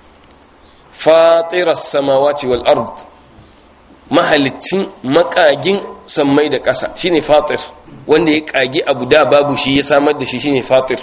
fatirar samawati wal ard mahalicin makagin sammai da ƙasa shine fatir wanda ya kagi abu da babu shi ya samar da shi shine fatir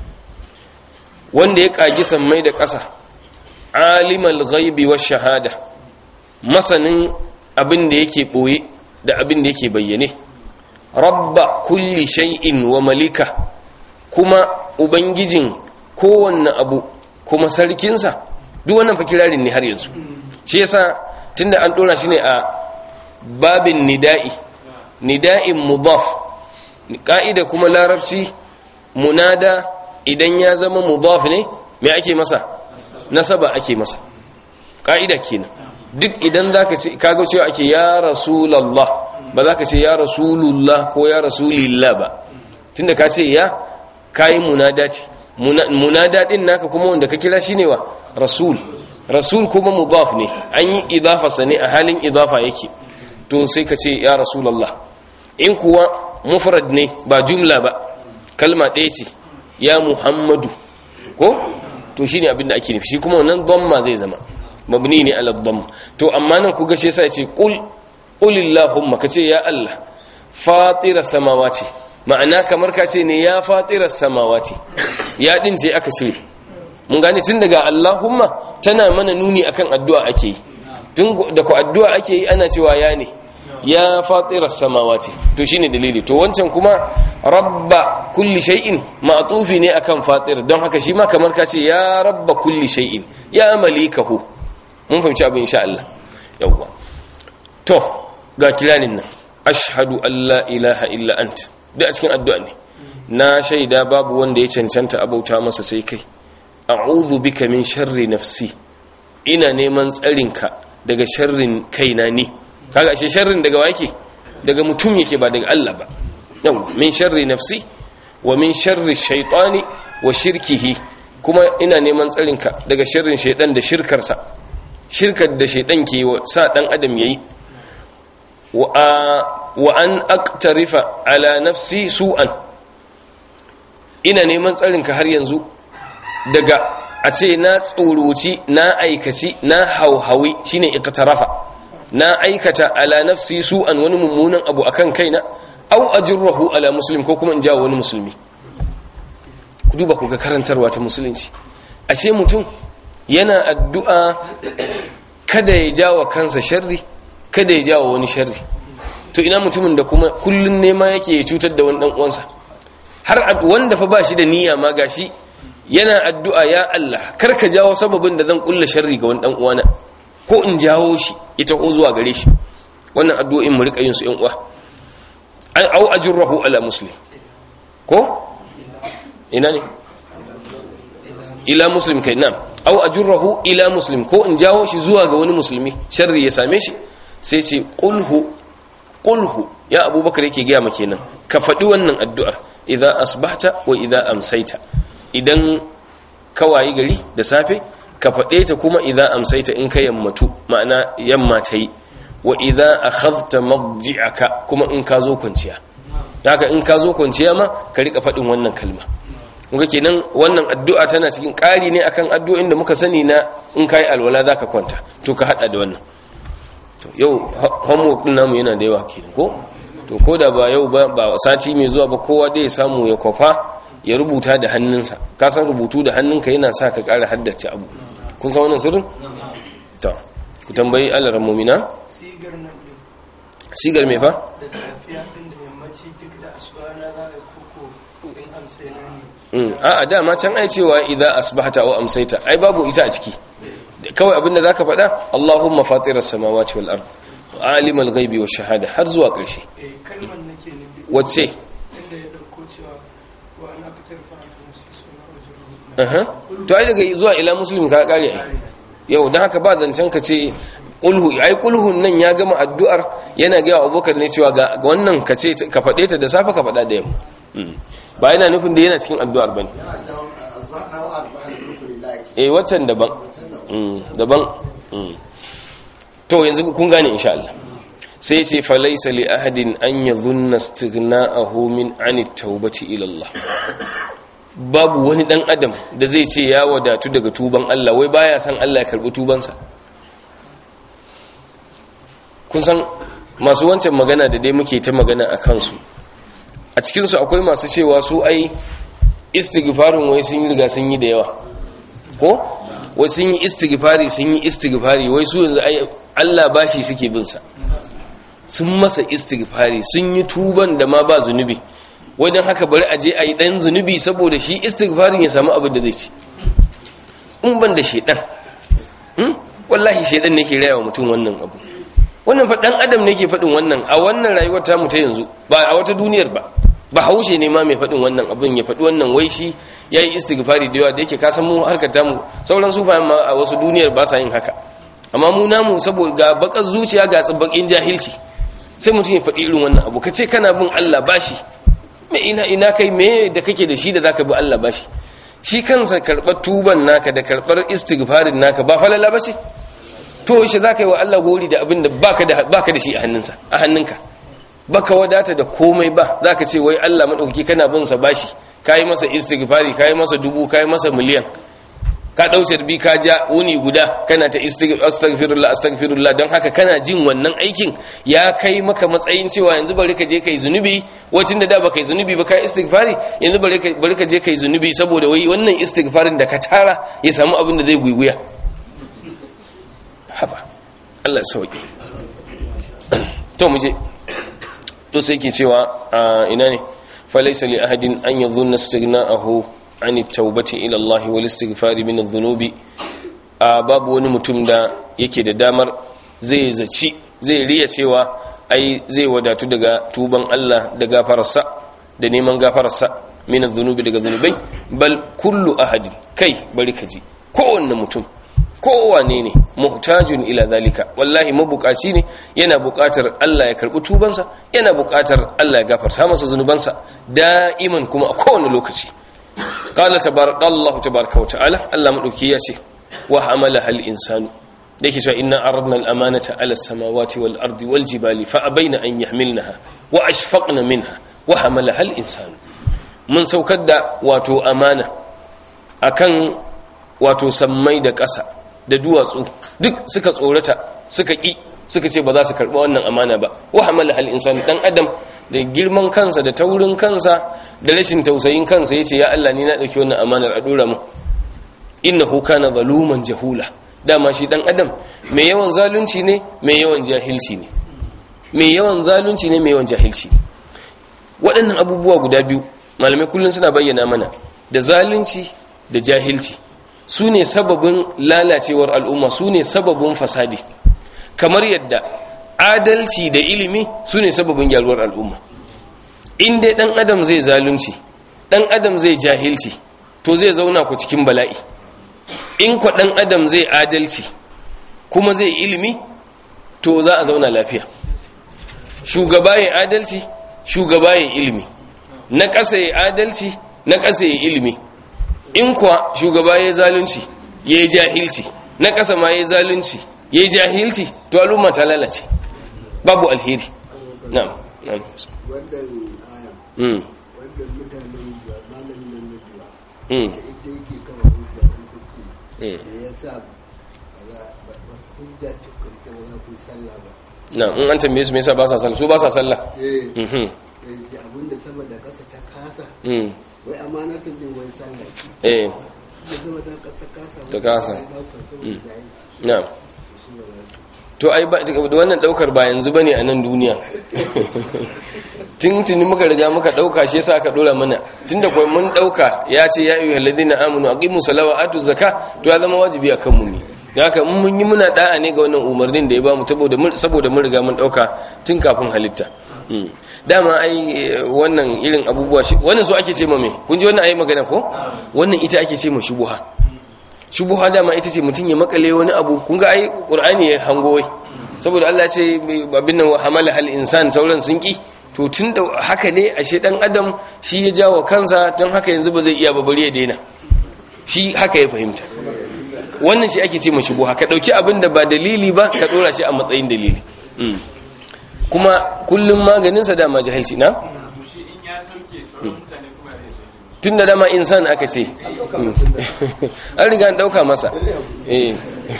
wanda ya kagi sammai da ƙasa alimal ghaibi wash shahada masanin abin da yake ɓoye da abin da yake bayyane rabba kulli shay'in wa malika kuma ubangijin kowanne abu kuma sarkinsa duk wannan fa kirarin ne har yanzu shi yasa tunda an dora shi ne a babin nida'i nida'in mudaf ka'ida kuma larabci munada idan ya zama mudaf ne me ake masa nasaba ake masa ka'ida kenan duk idan za ka ce kaga cewa ake ya rasulallah ba za ka ce ya rasulullah ko ya rasulillah ba tunda ka ce ya kayi munada ce munada din naka kuma wanda ka kira shine wa rasul rasul kuma mudaf ne an yi idafa ne a halin idafa yake to sai ka ce ya rasulallah in kuwa mufrad ne ba jumla ba kalma ɗaya ce ya muhammadu ko to shine abin da ake nufi shi kuma wannan dhamma zai zama mabni ne ala dhamm to amma nan ku ga shi yasa yace qul qulillahumma kace ya Allah fatira samawati ma'ana kamar ka ce ne ya fatira samawati ya din ce aka cire mun gane tun daga Allahumma tana mana nuni akan addu'a ake yi tun da ku addu'a ake yi ana cewa ya ne ya fatira samawati to shine dalili to wancan kuma rabba kulli shay'in ma'tufi ne akan fatir don haka shi ma kamar ka ce ya rabba kulli shay'in ya malikahu mun fahimci abin insha Allah yawwa to ga kiranin nan ashhadu an la ilaha illa ant duk a cikin addu'a ne na shaida babu wanda ya cancanta abauta masa sai kai a'udhu bika min sharri nafsi ina neman tsarinka daga sharrin kaina ni kaga ashe sharrin daga wake daga mutum yake ba daga Allah ba yau min sharri nafsi wa min sharri shaytani wa shirkihi kuma ina neman tsarinka daga sharrin shaydan da shirkarsa shirkar da shaydan ke sa dan adam yayi wa wa an aqtarifa ala nafsi su'an ina neman tsarinka har yanzu daga a ce na tsoroci na aikaci na hauhawi shine iqtarafa na aikata ala nafsi su'an wani mummunan abu akan kaina au ajurrahu ala muslim ko kuma in jawo wani musulmi ku duba ku ga karantarwa ta musulunci ashe mutum yana addu'a kada ya jawo kansa sharri kada ya jawo wani sharri to ina mutumin da kuma kullun nema yake ya cutar da wani dan uwansa har wanda fa ba shi da niyya ma gashi yana addu'a ya Allah kar ka jawo sababin da zan kulla sharri ga wani dan uwana ko in jawo shi ita ko zuwa gare shi wannan addu'o'in mu rika yin su yan uwa au ajurrahu ala muslim ko ina ne ila muslim kai nam au ajurrahu ila muslim ko in jawo shi zuwa ga wani musulmi sharri ya same shi sai ce qulhu qulhu ya abubakar yake gaya maka kenan ka faɗi wannan addu'a idza asbahta wa idza amsaita idan ka wayi gari da safe ka faɗe ta kuma idza amsaita in ka yammatu ma'ana yamma ta yi wa idza akhadhta madji'aka kuma in ka zo kwanciya haka in ka zo kwanciya ma ka rika faɗin wannan kalma kuma kenan wannan addu'a tana cikin ƙari ne akan addu'o'in da muka sani na in kai alwala zaka kwanta to ka hada da wannan to yau homework din namu yana da yawa kenan ko to ko da ba yau ba ba sati mai zuwa ba kowa dai ya samu ya kwafa ya rubuta da hannunsa ka san rubutu da hannunka yana sa ka ƙara haddace abu kun san wannan sirrin to ku tambayi alaran mumina sigar nan din sigar me fa da safiya din da yammaci duk da asuba na za a yi koko in amsa na ne Mm, a'a dama can ai cewa idza asbahta wa amsayta ai babu ita a ciki kawai abinda zaka faɗa Allahumma fatiras samawati wal ard alimul ghaibi wash shahada har zuwa ƙarshe eh kalmar nake nufi wacce inda ya dauko cewa wa ana fitar fa an musu suna wajen aha to ai daga zuwa ila muslim ka kare ai yau dan haka ba zancen ka ce kulhu ai kulhun nan ya gama addu'ar yana ga Abubakar ne cewa ga ga wannan ka ce ka faɗe ta da safe ka faɗa da yamma Mm. ba yana nufin da yana cikin addu'ar bane eh waccan daban Mm, daban Mm. to yanzu kun gane insha Allah sai ce falaisa li ahadin an yadhunna istighna'ahu min ani tawbati ila Allah babu wani dan adam da zai ce ya wadatu daga tuban Allah wai baya san Allah ya karbi tubansa kun san masu wancan magana da dai muke ta magana a kansu a cikinsu akwai masu cewa su ai istighfarin wai sun yi riga sun yi da yawa ko wai sun yi istighfari sun yi istighfari wai su yanzu ai Allah bashi suke bin sa sun masa istighfari sun yi tuban da ma ba zunubi wai dan haka bari a je a yi dan zunubi saboda shi istighfarin ya samu abin da zai ci in ban da shedan hmm? wallahi shedan ne ke raya wa mutum wannan abu wannan fa dan adam ne ke faɗin wannan a wannan rayuwar ta mu ta yanzu ba a wata duniyar ba ba haushe ne ma mai faɗin wannan abin ya faɗi wannan wai shi ya yi istighfari da yawa da yake kasan mu harkar tamu sauran sufayen ma a wasu duniyar ba sa yin haka amma mu namu saboda ga bakar zuciya ga tsibbakin jahilci sai mutum ya faɗi irin wannan abu ka ce kana bin Allah bashi me ina ina kai me da kake da shi da zaka bi Allah bashi shi kansa karɓar tuban naka da karɓar istighfarin naka ba falala ba ce to shi zaka yi wa Allah gori da abin da baka da baka da shi a hannunsa a hannunka baka wadata da komai ba zaka ce wai Allah madaukaki kana bin sa bashi kai masa istighfari kai masa dubu kai masa miliyan ka dauce bi ka ja wuni guda kana ta astaghfirullah astaghfirullah don haka kana jin wannan aikin ya kai maka matsayin cewa yanzu bari ka je kai zunubi wacin da da baka yi zunubi ba kai istighfari yanzu bari ka bari ka je kai zunubi saboda wai wannan istighfarin da ka tara ya samu abin da zai guiguya haba Allah sauki to mu je to sai ke cewa ina ne falaysa li ahadin an yadhunna istighna'ahu an at-taubati ila Allah wal istighfari min adh-dhunubi babu wani mutum da yake da damar zai zaci zai riya cewa ai zai wadatu daga tuban Allah da gafararsa da neman gafararsa min adh-dhunubi daga dhunubai bal kullu ahadin kai bari ka ji kowanne mutum kowane ne muhtajun ila zalika wallahi mabukaci ne yana bukatar Allah ya karbi tubansa yana bukatar Allah ya gafarta masa zunubansa da'iman kuma a kowane lokaci qala tabarakallahu tabaraka wa ta'ala Allah madauki ya ce wa hamala hal insanu dake cewa inna aradna al amanata ala samawati wal ardi wal jibali fa abaina an yahmilnaha wa ashfaqna minha wa hamala hal insanu mun saukar da wato amana akan wato sammai da ƙasa da duwatsu duk suka tsorata suka ƙi suka ce ba za su karɓi wannan amana ba wa hamala hal insani dan adam da girman kansa da taurin kansa da rashin tausayin kansa yace ya Allah ni na dauki wannan amanar a dora mu innahu kana zaluman jahula dama shi dan adam mai yawan zalunci ne mai yawan jahilci ne mai yawan zalunci ne mai yawan jahilci waɗannan abubuwa guda biyu malamai kullum suna bayyana mana da zalunci da jahilci su ne sababin lalacewar al'umma su ne sababin fasadi kamar yadda adalci da ilimi su ne sababin gyaruwar al'umma in dai ɗan adam zai zalunci ɗan adam zai jahilci to zai zauna ku cikin bala'i in kwa ɗan adam zai adalci kuma zai ilimi to za a zauna lafiya shugaba ya adalci shugaba ya ilimi na ƙasa ya adalci na ƙasa ya ilimi in kuwa shugaba ya zalunci ya yi jahilci na ƙasa ma ya zalunci ya yi jahilci to al'umma ta lalace babu alheri na'am na'am wannan aya mm wannan mutanen da malamin nan na duwa mm da ita yake kawo hujja in kuke mm da ya sa ba za ba ba hujja ta kurke ba za ku yi sallah ba na'am in an tambaye su me yasa ba sa sallah su ba sa sallah eh mhm yanzu abinda sama da ƙasa ta kasa mm wai amanatun din wai sallah ce eh da sama da ƙasa kasa Ta kasa. wai ɗaukar saboda Mm. jahilci na'am shi ba za su to ai ba wannan daukar ba yanzu bane a nan duniya tun tuni muka riga muka dauka shi yasa aka dora mana tunda kai mun dauka ya ce ya ayyuhal ladina amanu aqimus salata wa atuz zakah to ya zama wajibi akan mu ne da haka in mun yi muna da'a ne ga wannan umarnin da ya bamu saboda mun saboda mun riga mun dauka tun kafin halitta Mm. dama ai eh, wannan irin abubuwa shi wannan so ake ce ma me kun ji wannan ayi magana ko wannan ita ake ce ma shubuha shubuha dama ita ce mutum ya makale wani abu kun ga ai qur'ani ya hango wai saboda Allah ya ce abin nan wa hamala hal insan sauran sun ki to tun da haka ne ashe dan adam shi ya jawo kansa don haka yanzu ba zai iya ba bari ya daina shi haka ya fahimta wannan shi ake ce ma shubuha ka dauki abin da ba dalili ba ka dora shi a matsayin dalili Mm. kuma kullum maganinsa dama jahilci na to shi in ya sauke sauran mutane kuma ya sauke tun da dama insan aka ce Mm. an riga an dauka masa eh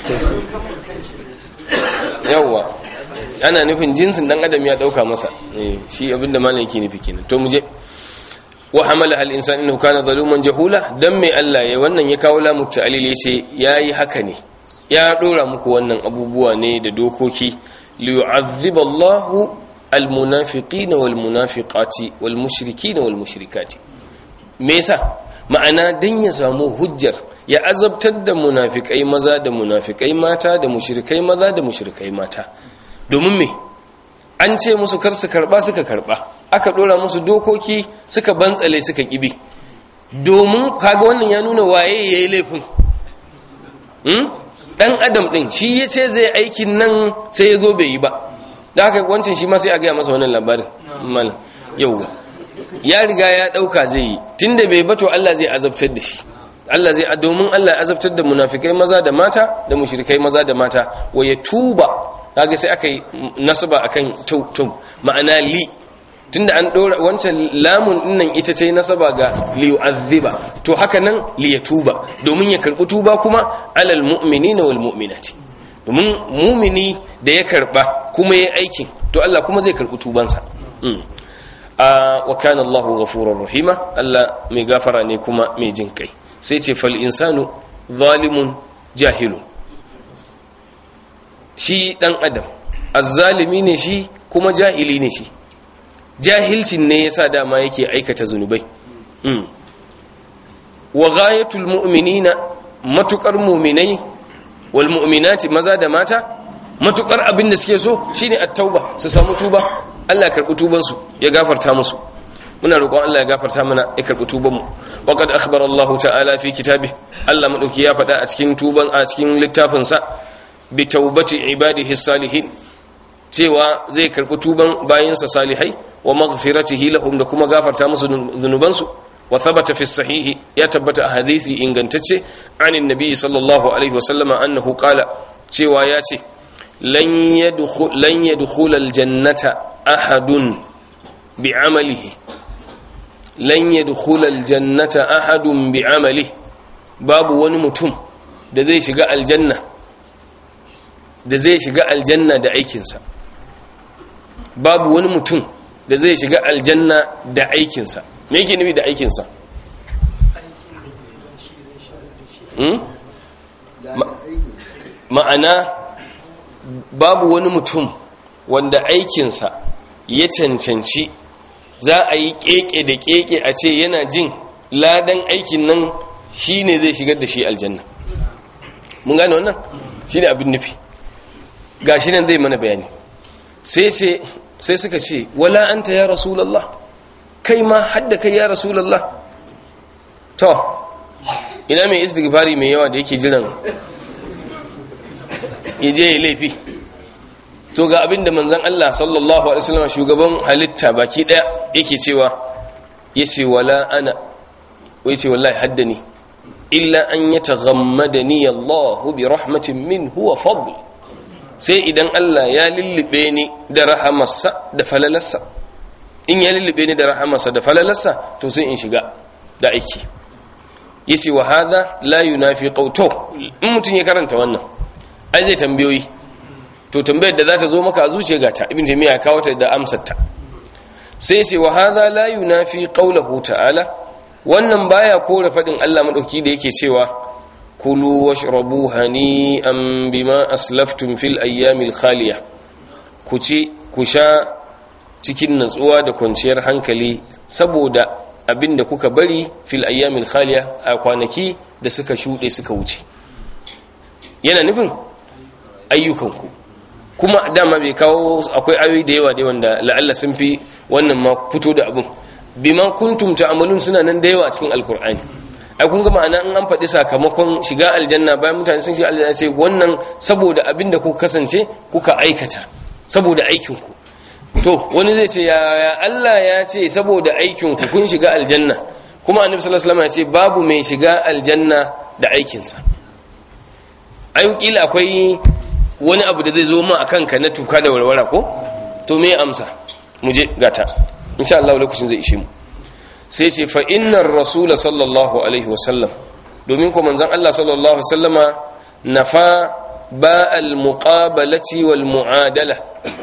yawwa ana nufin jinsin dan adam ya dauka masa eh shi abinda malam yake nufi kenan to muje wa hamala al insan innahu kana zaluman jahula dan mai Allah ya wannan ya kawo lamu ta'lil yace yayi haka ne ya dora muku wannan abubuwa ne da dokoki li yu'adhiba Allahu al munafiqina wal munafiqati wal mushrikina wal mushrikati me yasa ma'ana dan ya samu hujjar ya azabtar da munafikai maza da munafikai mata da mushrikai maza da mushrikai mata domin me an ce musu kar su karba suka karba aka dora musu dokoki suka bantsale suka kibi domin kaga wannan ya nuna waye yayi laifin hmm? dan adam din shi yace zai aikin nan sai ya zo bai yi ba da haka wancan shi ma sai a gaya masa wannan labarin malam yauwa ya riga ya dauka zai yi tunda bai bato Allah zai azabtar da shi Allah zai domin Allah ya azabtar da munafikai maza da mata da mushrikai maza da mata wa ya tuba kaga sai aka yi nasaba akan tum ma'ana li tunda an dora wancan lamun dinnan ita ta yi nasaba ga li yu'azziba to haka nan li yatuba domin ya karbi tuba kuma alal mu'minina wal mu'minati domin mumini da ya karba kuma ya aikin to Allah kuma zai karbi tubansa mm. a wa kana Allahu ghafurur rahima Allah mai gafara ne kuma mai jin kai sai ce fal insanu zalimun jahilun shi dan adam azzalimi ne shi kuma jahili ne shi jahilcin ne yasa dama yake aikata zunubai mm. wa ghayatul mu'minina matukar mu'minai wal mu'minati maza da mata matukar abin da suke so shine at-tauba su samu tuba Allah ya karbi tuban su ya gafarta musu muna roƙon Allah ya gafarta mana ya karɓi tuban mu wa qad akhbara Allah ta'ala fi kitabi Allah madauki ya faɗa a cikin tuban a cikin littafin sa bi taubati ibadihi salihin cewa zai karɓi tuban bayinsa salihai wa maghfiratihi lahum da kuma gafarta musu zunubansu wa thabata fi sahihi ya tabbata a hadisi ingantacce anin nabi sallallahu alaihi wa sallama annahu qala cewa ya ce lan yadkhul lan yadkhul aljannata ahadun bi'amalihi lan yadkhul aljannata ahadun bi'amalihi babu wani mutum da zai shiga aljanna da zai shiga aljanna da aikinsa babu wani mutum da zai shiga aljanna da aikinsa me yake nufi da aikinsa ma'ana babu wani mutum wanda aikinsa ya cancanci za a yi keke da keke a ce yana jin ladan aikin nan shi ne zai shigar da shi aljanna mun gane wannan shi ne abin nufi ga shi nan zai mana bayani sai sai suka ce wala anta ya rasulallah kai ma hadda kai ya rasulallah to ina mai istighfari mai yawa da yake jiran yaje ya laifi to ga abinda manzon Allah sallallahu alaihi wasallam shugaban halitta baki daya yake cewa yace wala ana wai ce wallahi haddani illa an yataghammadani Allah bi rahmatin minhu wa fadl sai idan Allah ya lullube ni da rahamarsa da falalarsa in ya lullube ni da rahamarsa da falalarsa to sai in shiga da aiki yace wa hadha la yunafi qawto in mutun ya karanta wannan ai zai tambayoyi to tambayar da za ta zo maka a zuciya gata ibn taymiya ya kawo ta da amsar ta sai yace wa hadha la yunafi qawluhu ta'ala wannan baya kore fadin Allah madauki da yake cewa kulu washrabu hani'an bima aslaftum fil ayyamil khaliya ku ci ku sha cikin natsuwa da kwanciyar hankali saboda abinda kuka bari fil ayyamil khaliya a kwanaki da suka shuɗe suka wuce yana nufin ayyukanku kuma dama bai kawo akwai ayoyi da yawa da wanda la'alla sun fi wannan ma fito da abin bima kuntum ta'malun suna nan da yawa a cikin alkur'ani ai kun ga ma'ana in an faɗi sakamakon shiga aljanna bayan mutane sun shiga aljanna ce wannan saboda abin da kuka kasance kuka aikata saboda aikinku to wani zai ce ya Allah ya ce saboda aikinku kun shiga aljanna kuma annabi sallallahu alaihi wasallam ya ce babu mai shiga aljanna da aikinsa ai kila akwai wani abu da zai zo ma akan ka na tuka da warwara ko to me amsa mu je gata insha Allah lokacin zai ishe mu sai ce fa innar rasula sallallahu alaihi wasallam domin ko manzon Allah sallallahu alaihi wasallama nafa ba al muqabalati wal muadala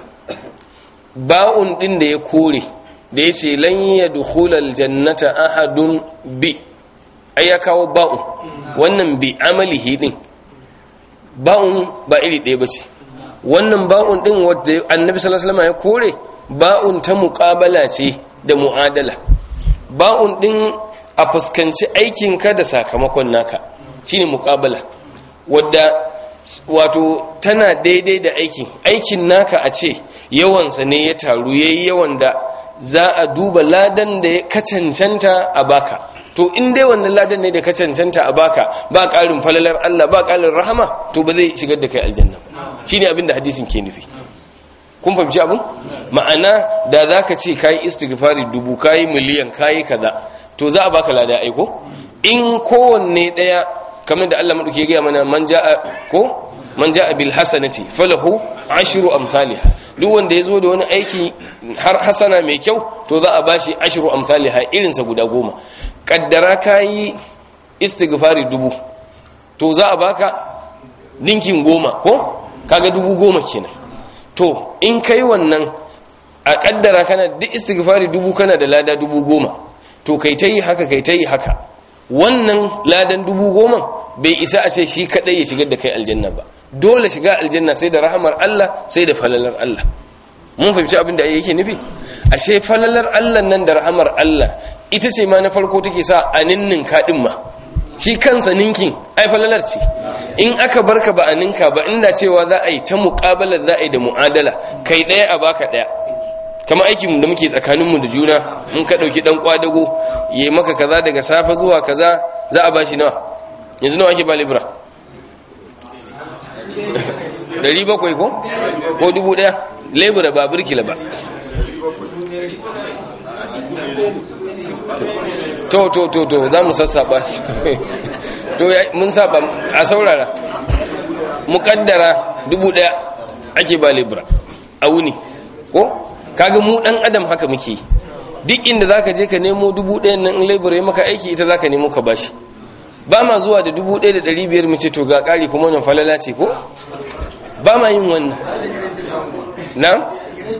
ba'un din da ya kore da yace lan yadkhul al jannata ahadun bi ai ya kawo ba'un wannan bi amalihi din ba'un ba iri ɗaya bace wannan ba'un din wanda annabi sallallahu alaihi wasallama ya kore ba'un ta muqabala ce da muadala ba'un din a fuskanci aikinka da sakamakon naka shine muqabala wadda wato tana daidai da aikin aikin naka a ce yawansa ne ya taru yayi yawan da za a duba ladan da ka cancanta a baka to in dai wannan ladan ne da ka cancanta a baka ba ƙarin falalar Allah ba ƙarin rahama to ba zai shigar da kai aljanna ba shine abin da hadisin ke nufi kun fahimci abin ma'ana da za ka ce kayi istighfari dubu kayi miliyan kayi kaza to za a baka lada aiko in kowanne daya kamar da Allah maɗauki ya gaya mana man ja'a ko man ja'a bil hasanati falahu ashru amsalha duk wanda ya zo da wani aiki har hasana mai kyau to za a bashi ashru amsalha irin sa guda goma kaddara kayi istighfari dubu to za a baka ninkin goma ko kaga dubu goma kenan to in kai wannan a kaddara kana duk istighfari dubu kana da lada dubu goma to kai ta yi haka kai ta yi haka wannan ladan dubu goma bai isa a ce shi kadai ya shigar da kai aljanna ba dole shiga aljanna sai da rahamar Allah sai da falalar Allah mun fahimci abin da yake nufi ashe falalar Allah nan da rahamar Allah ita ce ma na farko take sa a ninnin kadin ma shi kansa ninkin ai falalar ce in aka barka ba a ninka ba inda cewa za a yi ta muƙabalar za a yi da mu'adala kai ɗaya a baka ɗaya kama aikin da muke tsakaninmu da juna in ka ɗauki ɗan kwadago ya yi maka kaza daga safe zuwa kaza za a bashi nawa yanzu nawa ake ba libra Dari bakwai ko ko dubu ɗaya lebura ba birkila ba to to to to za mu sassaba to mun saba a saurara mukaddara dubu ɗaya ake ba libra a wuni ko kaga mu dan adam haka muke duk inda zaka je ka nemo dubu ɗayan nan in labor ya maka aiki ita zaka nemo ka bashi ba ma zuwa da dubu ɗaya da ɗari biyar mu ce to ga ƙari kuma wannan falala ce ko ba ma yin wannan na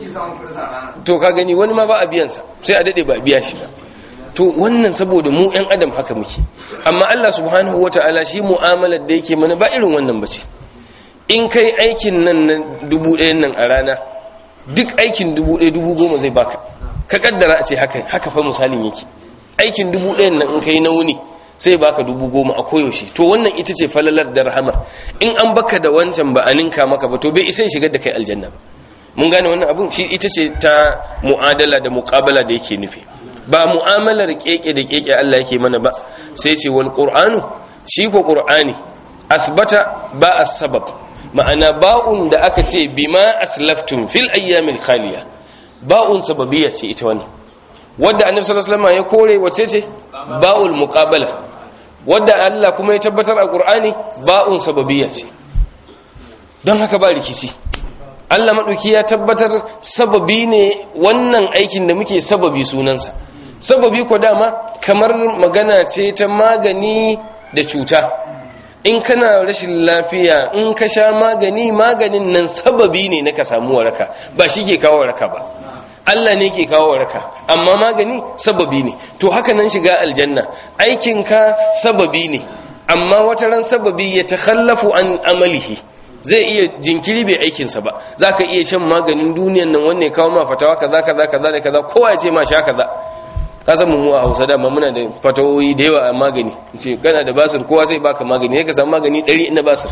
to ka gani wani ma ba a biyansa sai a daɗe ba a biya shi ba to wannan saboda mu ɗan adam haka muke amma Allah subhanahu wata'ala shi mu'amalar da yake mana ba irin wannan bace in kai aikin nan na dubu ɗayan nan a rana duk aikin dubu ɗaya dubu goma zai baka ka kaddara a ce haka haka fa misalin yake aikin dubu ɗayan nan in kai na wuni sai baka dubu goma a koyaushe to wannan ita ce falalar da rahamar in an baka da wancan ba a ninka maka ba to bai isa shigar da kai aljanna ba mun gane wannan abun shi ita ce ta mu'adala da muqabala da yake nufi ba mu'amalar keke da keke Allah yake mana ba sai ce wal qur'anu shi ko qur'ani athbata ba as-sabab ma'ana ba'un da aka ce bima aslaftum fil ayyamil khaliya ba'un sababiyya ce ita wannan wadda annabi sallallahu alaihi wasallam ya kore wace ce ba'ul muqabala wadda Allah kuma ya tabbatar a Qur'ani ba'un sababiyya ce don haka ba rikici Allah maɗauki ya tabbatar sababi ne wannan aikin da muke sababi sunansa sababi ko dama kamar magana ce ta magani da cuta in kana rashin lafiya in ka sha magani maganin nan sababi ne na ka samu waraka ba shi ke kawo waraka ba Allah ne ke kawo waraka amma magani sababi ne to haka nan shiga aljanna aikinka sababi ne amma wata ran sababi ya takhallafu an amalihi zai iya jinkiri bai aikinsa ba za ka iya shan maganin duniyan nan wanne kawo ma fatawa kaza kaza kaza da kaza kowa ya ce ma sha kaza ka san mu a Hausa dama muna da fatawoyi da yawa a magani ce kana da basir kowa zai baka magani ne ka samu magani 100 na basir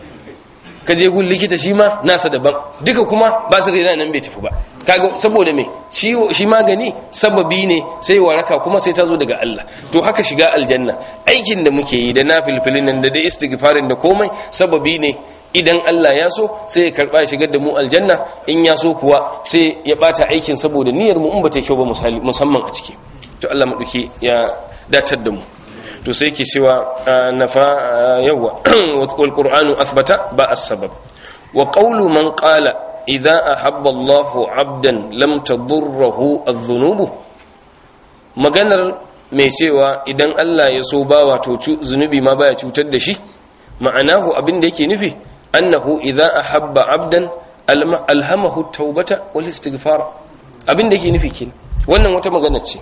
ka je gun likita shi ma nasa daban duka kuma basir yana nan bai tafi ba kaga saboda me shi shi magani sababi ne sai waraka kuma sai ta zo daga Allah to haka shiga aljanna aikin da muke yi da nafilfilin nan da da istighfarin da komai sababi ne idan Allah ya so sai ya karba ya shigar da mu aljanna in ya so kuwa sai ya bata aikin saboda niyyar mu in bata kyau ba musamman a ciki to Allah maduki ya datar da mu to sai ke cewa nafa yawa wal qur'anu athbata ba as-sabab wa qawlu man qala idza ahabba Allahu 'abdan lam tadurruhu adh-dhunub maganar mai cewa idan Allah ya so bawa to zunubi ma baya cutar da shi ma'anahu abin da yake nufi annahu idza ahabba 'abdan alhamahu at-taubata wal istighfar abin da yake nufi kin wannan wata magana ce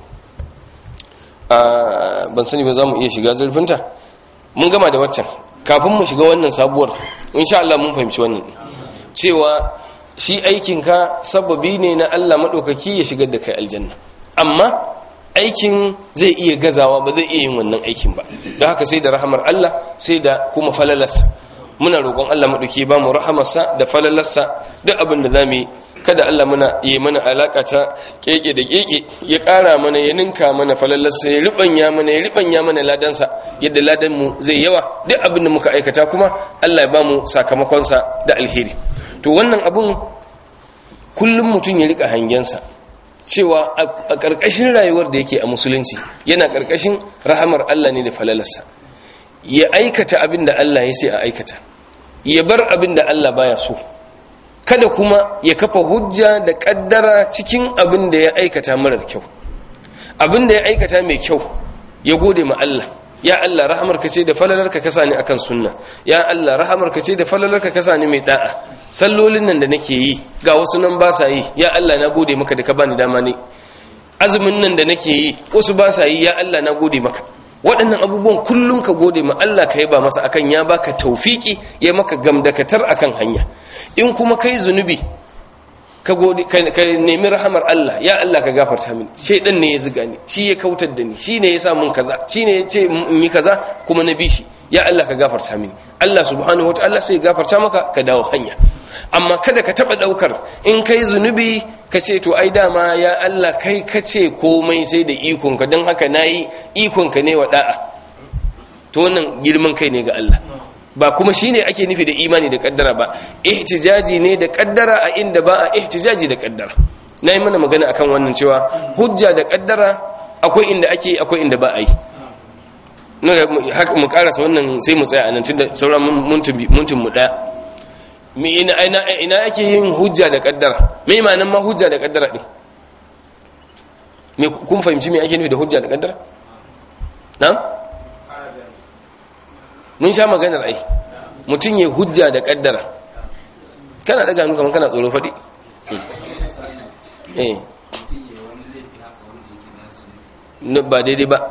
ban sani ba za mu iya shiga zurfinta mun gama da waccan kafin mu shiga wannan sabuwar insha Allah mun fahimci wannan cewa shi aikinka sababi ne na Allah maɗaukaki ya shigar da kai aljanna amma aikin zai iya gazawa ba zai iya yin wannan aikin ba don haka sai da rahamar Allah sai da kuma falalarsa muna roƙon Allah maɗauki ba mu rahamarsa da falalarsa duk abin da za mu yi kada Allah muna yi mana alaka ta keke da keke ya ƙara mana ya ninka mana falallarsa ya ribanya mana ya ribanya mana ladansa yadda ladan mu zai yawa duk abin da muka aikata kuma Allah ya ba mu sakamakonsa da alheri to wannan abun kullum mutum ya rika hangensa cewa a ƙarƙashin rayuwar da yake a musulunci yana ƙarƙashin rahamar Allah ne da falalarsa ya aikata abin da Allah ya sai a aikata ya bar abin da Allah baya so kada kuma ya kafa hujja da kaddara cikin abin da ya aikata marar kyau abin da ya aikata mai kyau ya gode ma Allah ya Allah rahamarka ce da falalarka ka sani akan sunna ya Allah rahamarka ce da falalarka ka sani mai da'a sallolin nan da nake yi ga wasu nan ba sa yi ya Allah na gode maka da ka bani dama ne azumin nan da nake yi wasu ba sa yi ya Allah na gode maka waɗannan abubuwan kullum ka gode ma Allah ka yaba masa akan ya baka taufiki ya maka gamdakatar akan hanya in kuma kai zunubi ka gode ka nemi rahamar Allah ya Allah ka gafarta mini shaydan ne ya ziga ni shi ya kautar da ni shi ne ya sa mun kaza shi ne ya ce in yi kaza kuma na bi shi ya Allah ka gafarta mini Allah subhanahu wataala sai gafarta maka ka dawo hanya amma kada ka taba daukar in kai zunubi ka ce to ai dama ya Allah kai ka ce komai sai da ikon ka don haka nayi ikon ka ne wa da'a to wannan girman kai ne ga Allah ba kuma shine ake nufi da imani da kaddara ba ihtijaji ne da kaddara a inda ba a ihtijaji da kaddara nayi mana magana akan wannan cewa hujja da kaddara akwai inda ake akwai inda ba a yi haka mu karasa wannan sai mu tsaya anan tunda sauran muntun mu daya ina ina ina ake yin hujja da kaddara me ma'anar ma hujja da kaddara din me kun fahimci me ake nufi da hujja da kaddara na'am mun sha maganar ai mutum ya hujja da kaddara kana daga hannu kamar kana tsoro faɗi eh ba daidai ba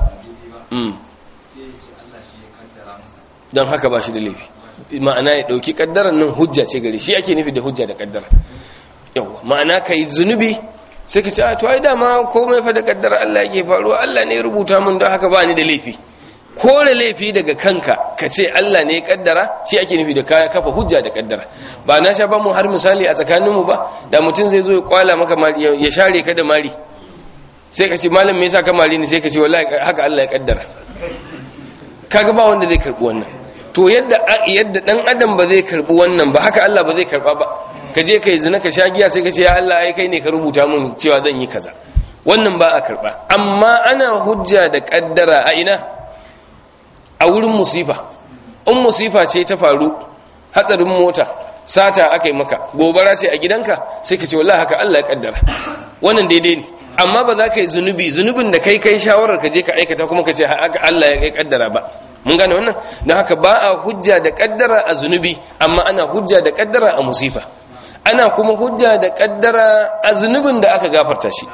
don haka ba shi da laifi ma'ana ya ɗauki ƙaddarar nan hujja ce gari shi ake nufi da hujja da ƙaddara yawa ma'ana ka yi zunubi sai ka ce a to ai dama komai fa da ƙaddara Allah yake faruwa Allah ne ya rubuta mun don haka ba ni da laifi kore laifi daga kanka ka ce Allah ne ya ƙaddara shi ake nufi da kaya kafa hujja da ƙaddara ba na sha ba mu har misali a tsakaninmu ba da mutum zai zo ya kwala maka ya share ka da mari sai ka ce malam me yasa ka mari ni sai ka ce wallahi haka Allah ya ƙaddara kaga ba wanda zai karbi wannan to yadda yadda dan adam ba zai karbi wannan ba haka Allah ba zai karba ba ka je kai zina ka sha giya sai ka ce ya Allah ai kai ne ka rubuta mun cewa zan yi kaza wannan ba a karba amma ana hujja da kaddara a ina a wurin musifa in musifa ce ta faru hatsarin mota sata aka yi maka gobara ce a gidanka sai ka ce wallahi haka Allah ya kaddara wannan daidai ne amma ba za ka yi zunubi zunubin da kai kai shawarar ka je ka aikata kuma ka ce haka Allah ya kaddara ba mun gane wannan don haka ba a hujja da kaddara a zunubi amma ana hujja da kaddara a musifa ana kuma hujja da kaddara a zunubin da aka gafarta shi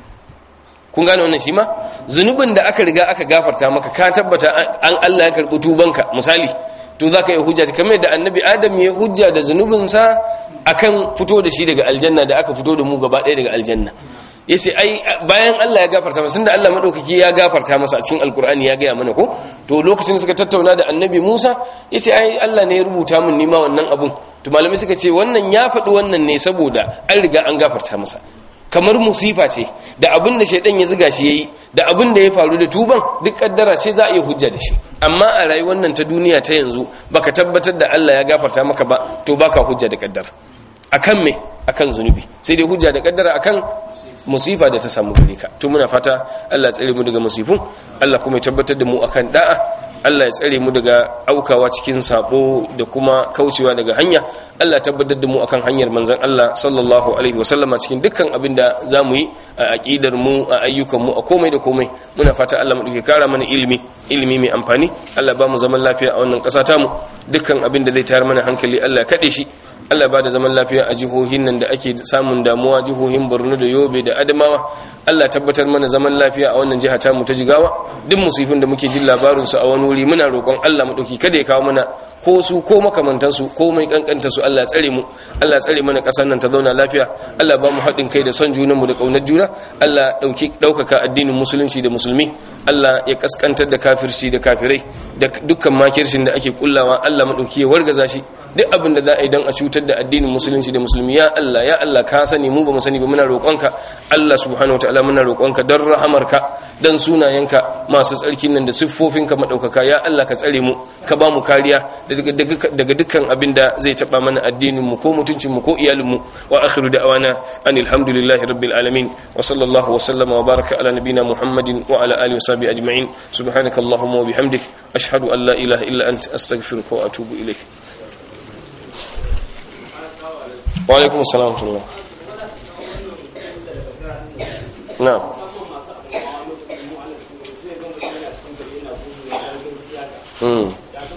kun gane wannan shi ma zunubin da aka riga aka gafarta maka ka tabbata an Allah ya karbi tubanka misali to za ka yi hujja kamar da annabi adam ya hujja da zunubinsa akan fito da shi daga aljanna da aka fito da mu gaba ɗaya daga aljanna ya ce ai bayan Allah ya gafarta masa da Allah maɗaukaki ya gafarta masa a cikin alkur'ani ya gaya mana ko to lokacin suka tattauna da annabi musa ya ce ai Allah ne ya rubuta min nima wannan abun to malamai suka ce wannan ya faɗi wannan ne saboda an riga an gafarta masa kamar musifa ce da abin da shaidan ya ziga shi yayi da abin da ya faru da tuban duk kaddara ce za a yi hujja da shi amma a rayuwar nan ta duniya ta yanzu baka tabbatar da Allah ya gafarta maka ba to baka hujja da kaddara akan me akan zunubi sai dai hujja da kaddara akan musifa da ta samu gare ka to muna fata Allah ya tsare mu daga musifun Allah kuma ya tabbatar da mu akan da'a Allah ya tsare mu daga aukawa cikin sabo da kuma kaucewa daga hanya Allah ya tabbatar da mu akan hanyar manzon Allah sallallahu alaihi wasallama cikin dukkan abin da zamu yi a aqidar mu a ayyukan mu a komai da komai muna fata Allah mu duke kara mana ilimi ilimi mai amfani Allah ba mu zaman lafiya a wannan ƙasa tamu dukkan abin da zai tayar mana hankali Allah ya kade shi Allah ba da zaman lafiya a jihohin nan da ake samun damuwa jihohin Borno da Yobe da Adamawa Allah tabbatar mana zaman lafiya a wannan jiha tamu ta Jigawa duk musifin da muke jin labarin su a wani wuri muna roƙon Allah mu dauki kada ya kawo mana ko su ko makamantan su ko mai kankanta su Allah ya tsare mu Allah ya tsare mana ƙasar nan ta zauna lafiya Allah ba mu haɗin kai da son junan mu da kaunar juna Allah dauki daukaka addinin musulunci da musulmi Allah ya kaskantar da kafirci da kafirai da dukkan makircin da ake kullawa Allah madauki ya wargaza shi duk abin da za a yi don a cutar da addinin musulunci da musulmi ya Allah ya Allah ka sani mu ba mu sani ba muna roƙonka Allah subhanahu wataala muna roƙonka don rahamarka don sunayenka masu tsarkin nan da siffofinka madaukaka ya Allah ka tsare mu ka ba mu kariya daga dukkan abin da zai taba mana addinin mu ko mutuncin mu ko iyalin mu wa akhiru da'wana anil hamdulillahi rabbil alamin wa sallallahu wa sallama wa baraka ala nabina muhammadin wa ala alihi wa sahbihi ajma'in subhanakallahumma wa bihamdik ashhadu an la ilaha illa anta astaghfiruka wa atubu ilayk وعليكم السلام ورحمة الله نعم امم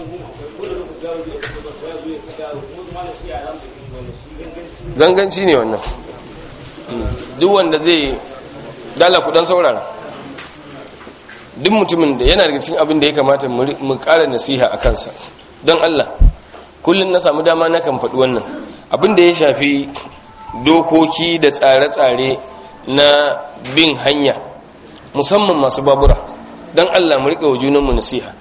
ganganci ne wannan duk wanda zai dala kudan saurara duk mutumin da yana daga cikin abin da ya kamata mu ƙara nasiha a kansa don Allah kullum na samu dama na kan faɗi wannan abin da ya shafi dokoki da tsare-tsare na bin hanya musamman masu babura don Allah mu riƙe wa junanmu nasiha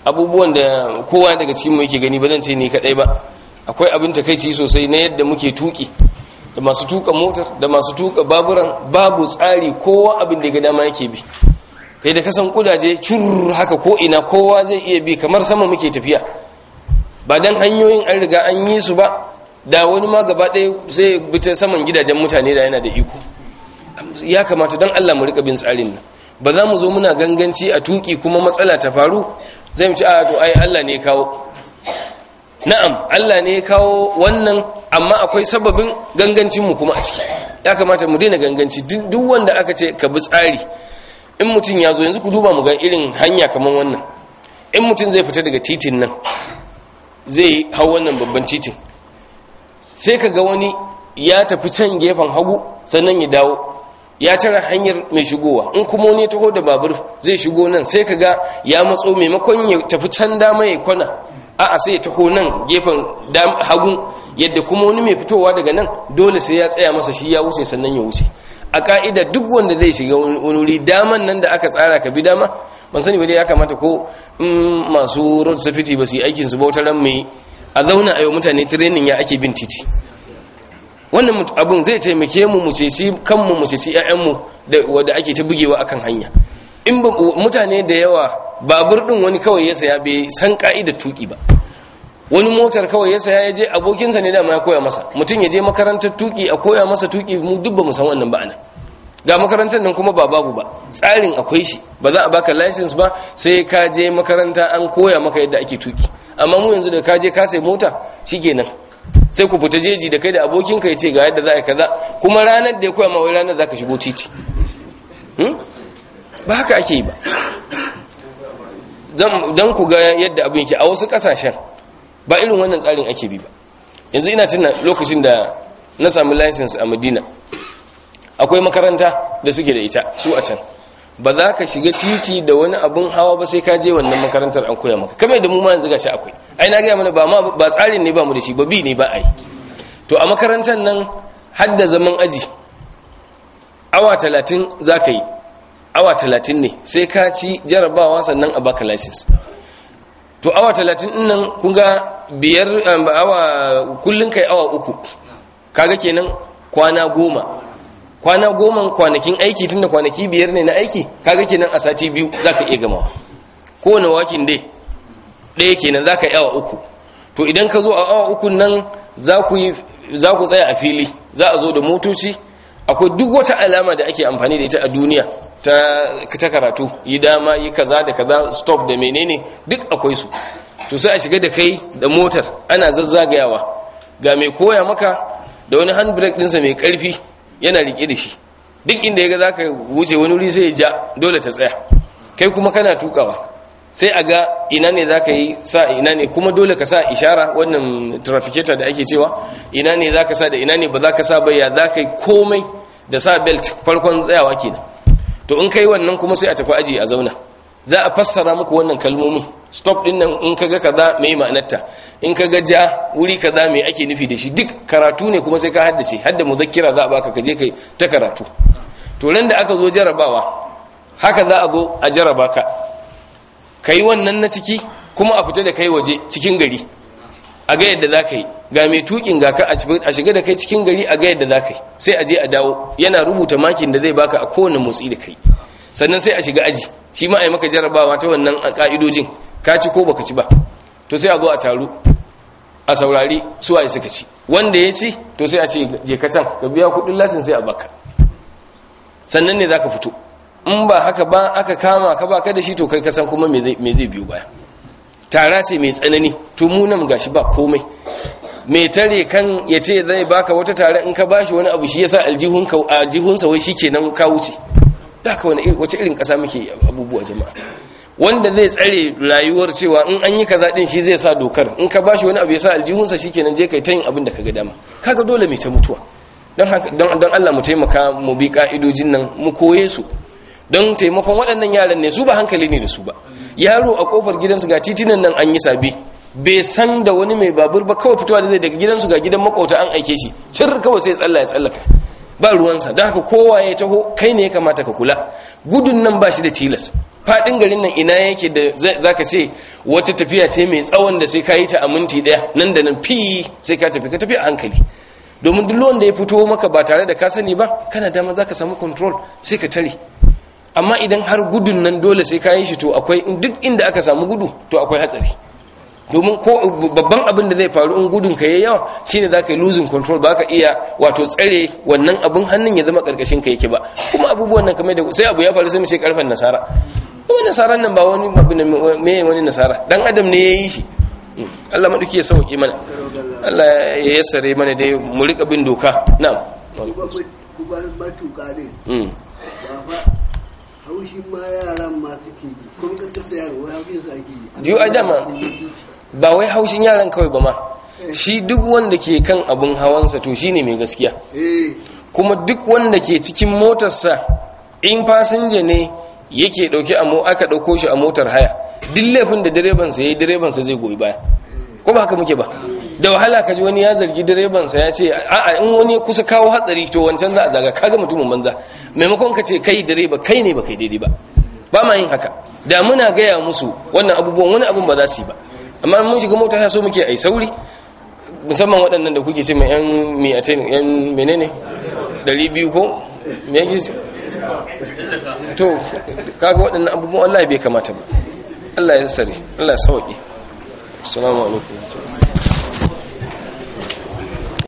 abubuwan da kowa daga cikin mu yake gani ba zan ce ni kadai ba akwai abin takeici sosai na yadda muke tuki da masu tuka motar da masu tuka baburan babu tsari kowa abin da ga dama yake bi kai da kasan kudaje cur haka ko ina kowa zai iya bi kamar sama muke tafiya ba dan hanyoyin an riga an yi su ba da wani ma gaba ɗaya sai bi ta saman gidajen mutane da yana da iko ya kamata don Allah mu rika bin tsarin nan ba za mu zo muna ganganci a tuki kuma matsala ta faru zai mu ci a to ai Allah ne kawo na'am Allah ne kawo wannan amma akwai sababin gangancin mu kuma a ciki ya kamata mu daina ganganci duk wanda aka ce ka bi tsari in mutum ya zo yanzu ku duba mu ga irin hanya kamar wannan in mutum zai fita daga titin nan zai hau wannan babban titin sai ka ga wani ya tafi can gefen hagu sannan ya dawo ya tara hanyar mai shigowa in kuma wani taho da babur zai shigo nan sai ka ga ya matso maimakon ya tafi can dama ya kwana a'a sai ya taho nan gefen hagu yadda kuma wani mai fitowa daga nan dole sai ya tsaya masa shi ya wuce sannan ya wuce a ka'ida duk wanda zai shiga wani wuri daman nan da aka tsara ka bi dama ban sani ba dai ya kamata ko in masu road safety ba su yi aikin su bautaran mai a zauna a yau mutane training ya ake bin titi wannan abun zai taimake mu mu ceci kanmu mu ceci ƴaƴanmu da wanda ake ta bugewa akan hanya in mutane da yawa babur din wani kawai ya saya bai san ka'idar tuki ba wani motar kawai ya saya ya je abokinsa ne dama ya koya masa mutum ya je makarantar tuki a koya masa tuki mu duk ba mu san wannan ba anan ga makarantar nan kuma ba babu ba tsarin akwai shi ba za a baka license ba sai ka je makaranta an koya maka yadda ake tuki amma mu yanzu da ka je ka sai mota shikenan sai ku fita jeji da kai da abokinka ya ce ga yadda za a yi kaza kuma ranar da ya koya ma wai ranar za ka shigo titi ba haka ake yi ba don ku ga yadda abin yake a wasu kasashen ba irin wannan tsarin ake bi ba yanzu ina tuna lokacin da na sami license a madina akwai makaranta da suke da ita su a can ba za ka shiga titi da wani abun hawa ba sai ka je wannan makarantar an koya maka kamar da mu ma yanzu gashi akwai ai na gaya mana ba ma ba tsarin ne ba mu da shi ba bi ne ba ai to a makarantar nan har da zaman aji awa talatin za ka yi awa talatin ne sai ka ci jarabawa sannan a baka license to awa talatin din nan kun ga biyar awa kullun kai awa uku kaga kenan kwana goma kwana goma kwanakin aiki tunda kwanaki biyar ne na aiki kaga kenan a sati biyu zaka iya gamawa kowane wakin dai ɗaya kenan zaka yi awa uku to idan ka zo a awa uku nan za ku yi za ku tsaya a fili za a zo da motoci akwai duk wata alama da ake amfani da ita a duniya ta ta karatu yi dama yi kaza da kaza stop da menene duk akwai su to sai a shiga da kai da motar ana zazzagayawa ga mai koya maka da wani handbrake ɗinsa mai ƙarfi yana rike da shi duk inda ya ga za ka wuce wani wuri sai ya ja dole ta tsaya kai kuma kana tukawa sai a ga ina ne za ka yi sa ina ne kuma dole ka sa ishara wannan trafficator da ake cewa ina ne za ka sa da ina ne ba za ka sa bayya za ka yi komai da sa belt farkon tsayawa kenan to in kai wannan kuma sai a tafi aji a zauna za a fassara muku wannan kalmomin stop din nan in kaga kaza mai ma'anarta in kaga ja wuri kaza mai ake nufi da shi duk karatu ne kuma sai ka haddace hadda muzakkira za a baka kaje kai ta karatu to ran da aka zo jarabawa haka za a zo a jaraba ka kai wannan na ciki kuma a fita da kai waje cikin gari a ga yadda za ka yi ga mai tukin ga ka a shiga da kai cikin gari a ga yadda za ka yi sai a je a dawo yana rubuta makin da zai baka a kowane motsi da kai sannan sai a shiga aji shi ma a yi maka jarabawa ta wannan ka'idojin ka ci ko baka ci ba to sai a zo a taru a saurari suwaye suka ci wanda ya ci to sai a ce je ka can ka biya kudin lasin sai a baka sannan ne za ka fito in ba haka ba aka kama ka ba ka da shi to kai ka san kuma me zai biyo baya tara ce mai tsanani to mu nan gashi ba komai mai tare kan ya ce zai baka wata tare in ka bashi wani abu shi yasa aljihunka aljihunsa wai shikenan ka wuce da ka wani wace irin kasa muke abubuwa jama'a wanda zai tsare rayuwar cewa in an yi kaza din shi zai sa dokar in ka bashi wani abu ya sa aljihunsa shikenan je kai ta yin abin da kaga dama kaga dole mai ta mutuwa don haka don don Allah mu taimaka mu bi ka'idojin nan mu koye su don taimakon waɗannan yaran ne su ba hankali ne da su ba yaro a kofar gidansu ga titinan nan an yi sabi bai san da wani mai babur ba kawai fitowa da zai daga gidansu ga gidan makauta an aike shi cir kawai sai tsalla ya tsallaka ba ruwansa don haka kowa ya taho kai ne ya kamata ka kula gudun nan ba shi da tilas fadin garin nan ina yake da zaka ce wata tafiya ce mai tsawon da sai ka yi ta a minti daya nan da nan fi sai ka tafi ka tafi a hankali domin duk wanda ya fito maka ba tare da ka sani ba kana dama zaka samu control sai ka tare amma idan har gudun nan dole sai ka yi shi to akwai duk inda aka samu gudu to akwai hatsari domin ko babban abin da zai faru in gudun ka yayi yawa shine zaka yi losing control ba ka iya wato tsare wannan abin hannun ya zama karkashin ka yake ba kuma abubuwan nan kamar da sai abu ya faru sai mu ce karfan nasara kuma nasaran nan ba wani abu ne me wani nasara dan adam ne yayi shi Allah maduki ya sauki mana Allah ya yassare mana dai mu rika bin doka na'am kuma matuƙa ne mm ba fa haushin ma yaran ma suke ji kun ga da yaro wai haushin su ake yi Jiyo a dama. ba wai haushin yaran kawai ba ma shi duk wanda ke kan abin hawansa to shine mai gaskiya eh kuma duk wanda ke cikin motarsa in fasinja ne yake dauke a mo aka dauko shi a motar haya duk laifin da direbansa yayi direbansa zai goyi baya ko ba haka muke ba da wahala ka ji wani ya zargi direbansa ya ce a'a in wani ya kusa kawo hatsari to wancan za a zaga kaga mutumin banza maimakon ka ce kai direba kai ne ba kai daidai ba ba ma yin haka da muna gaya musu wannan abubuwan wani abun ba za su yi ba amma mun shiga mota ya so muke ai sauri musamman waɗannan da kuke ce mai yan miyatain yan menene 200 ko me yake ce? to kaga waɗannan abubuwan Allah bai kamata ba Allah ya sare Allah ya sauke assalamu alaikum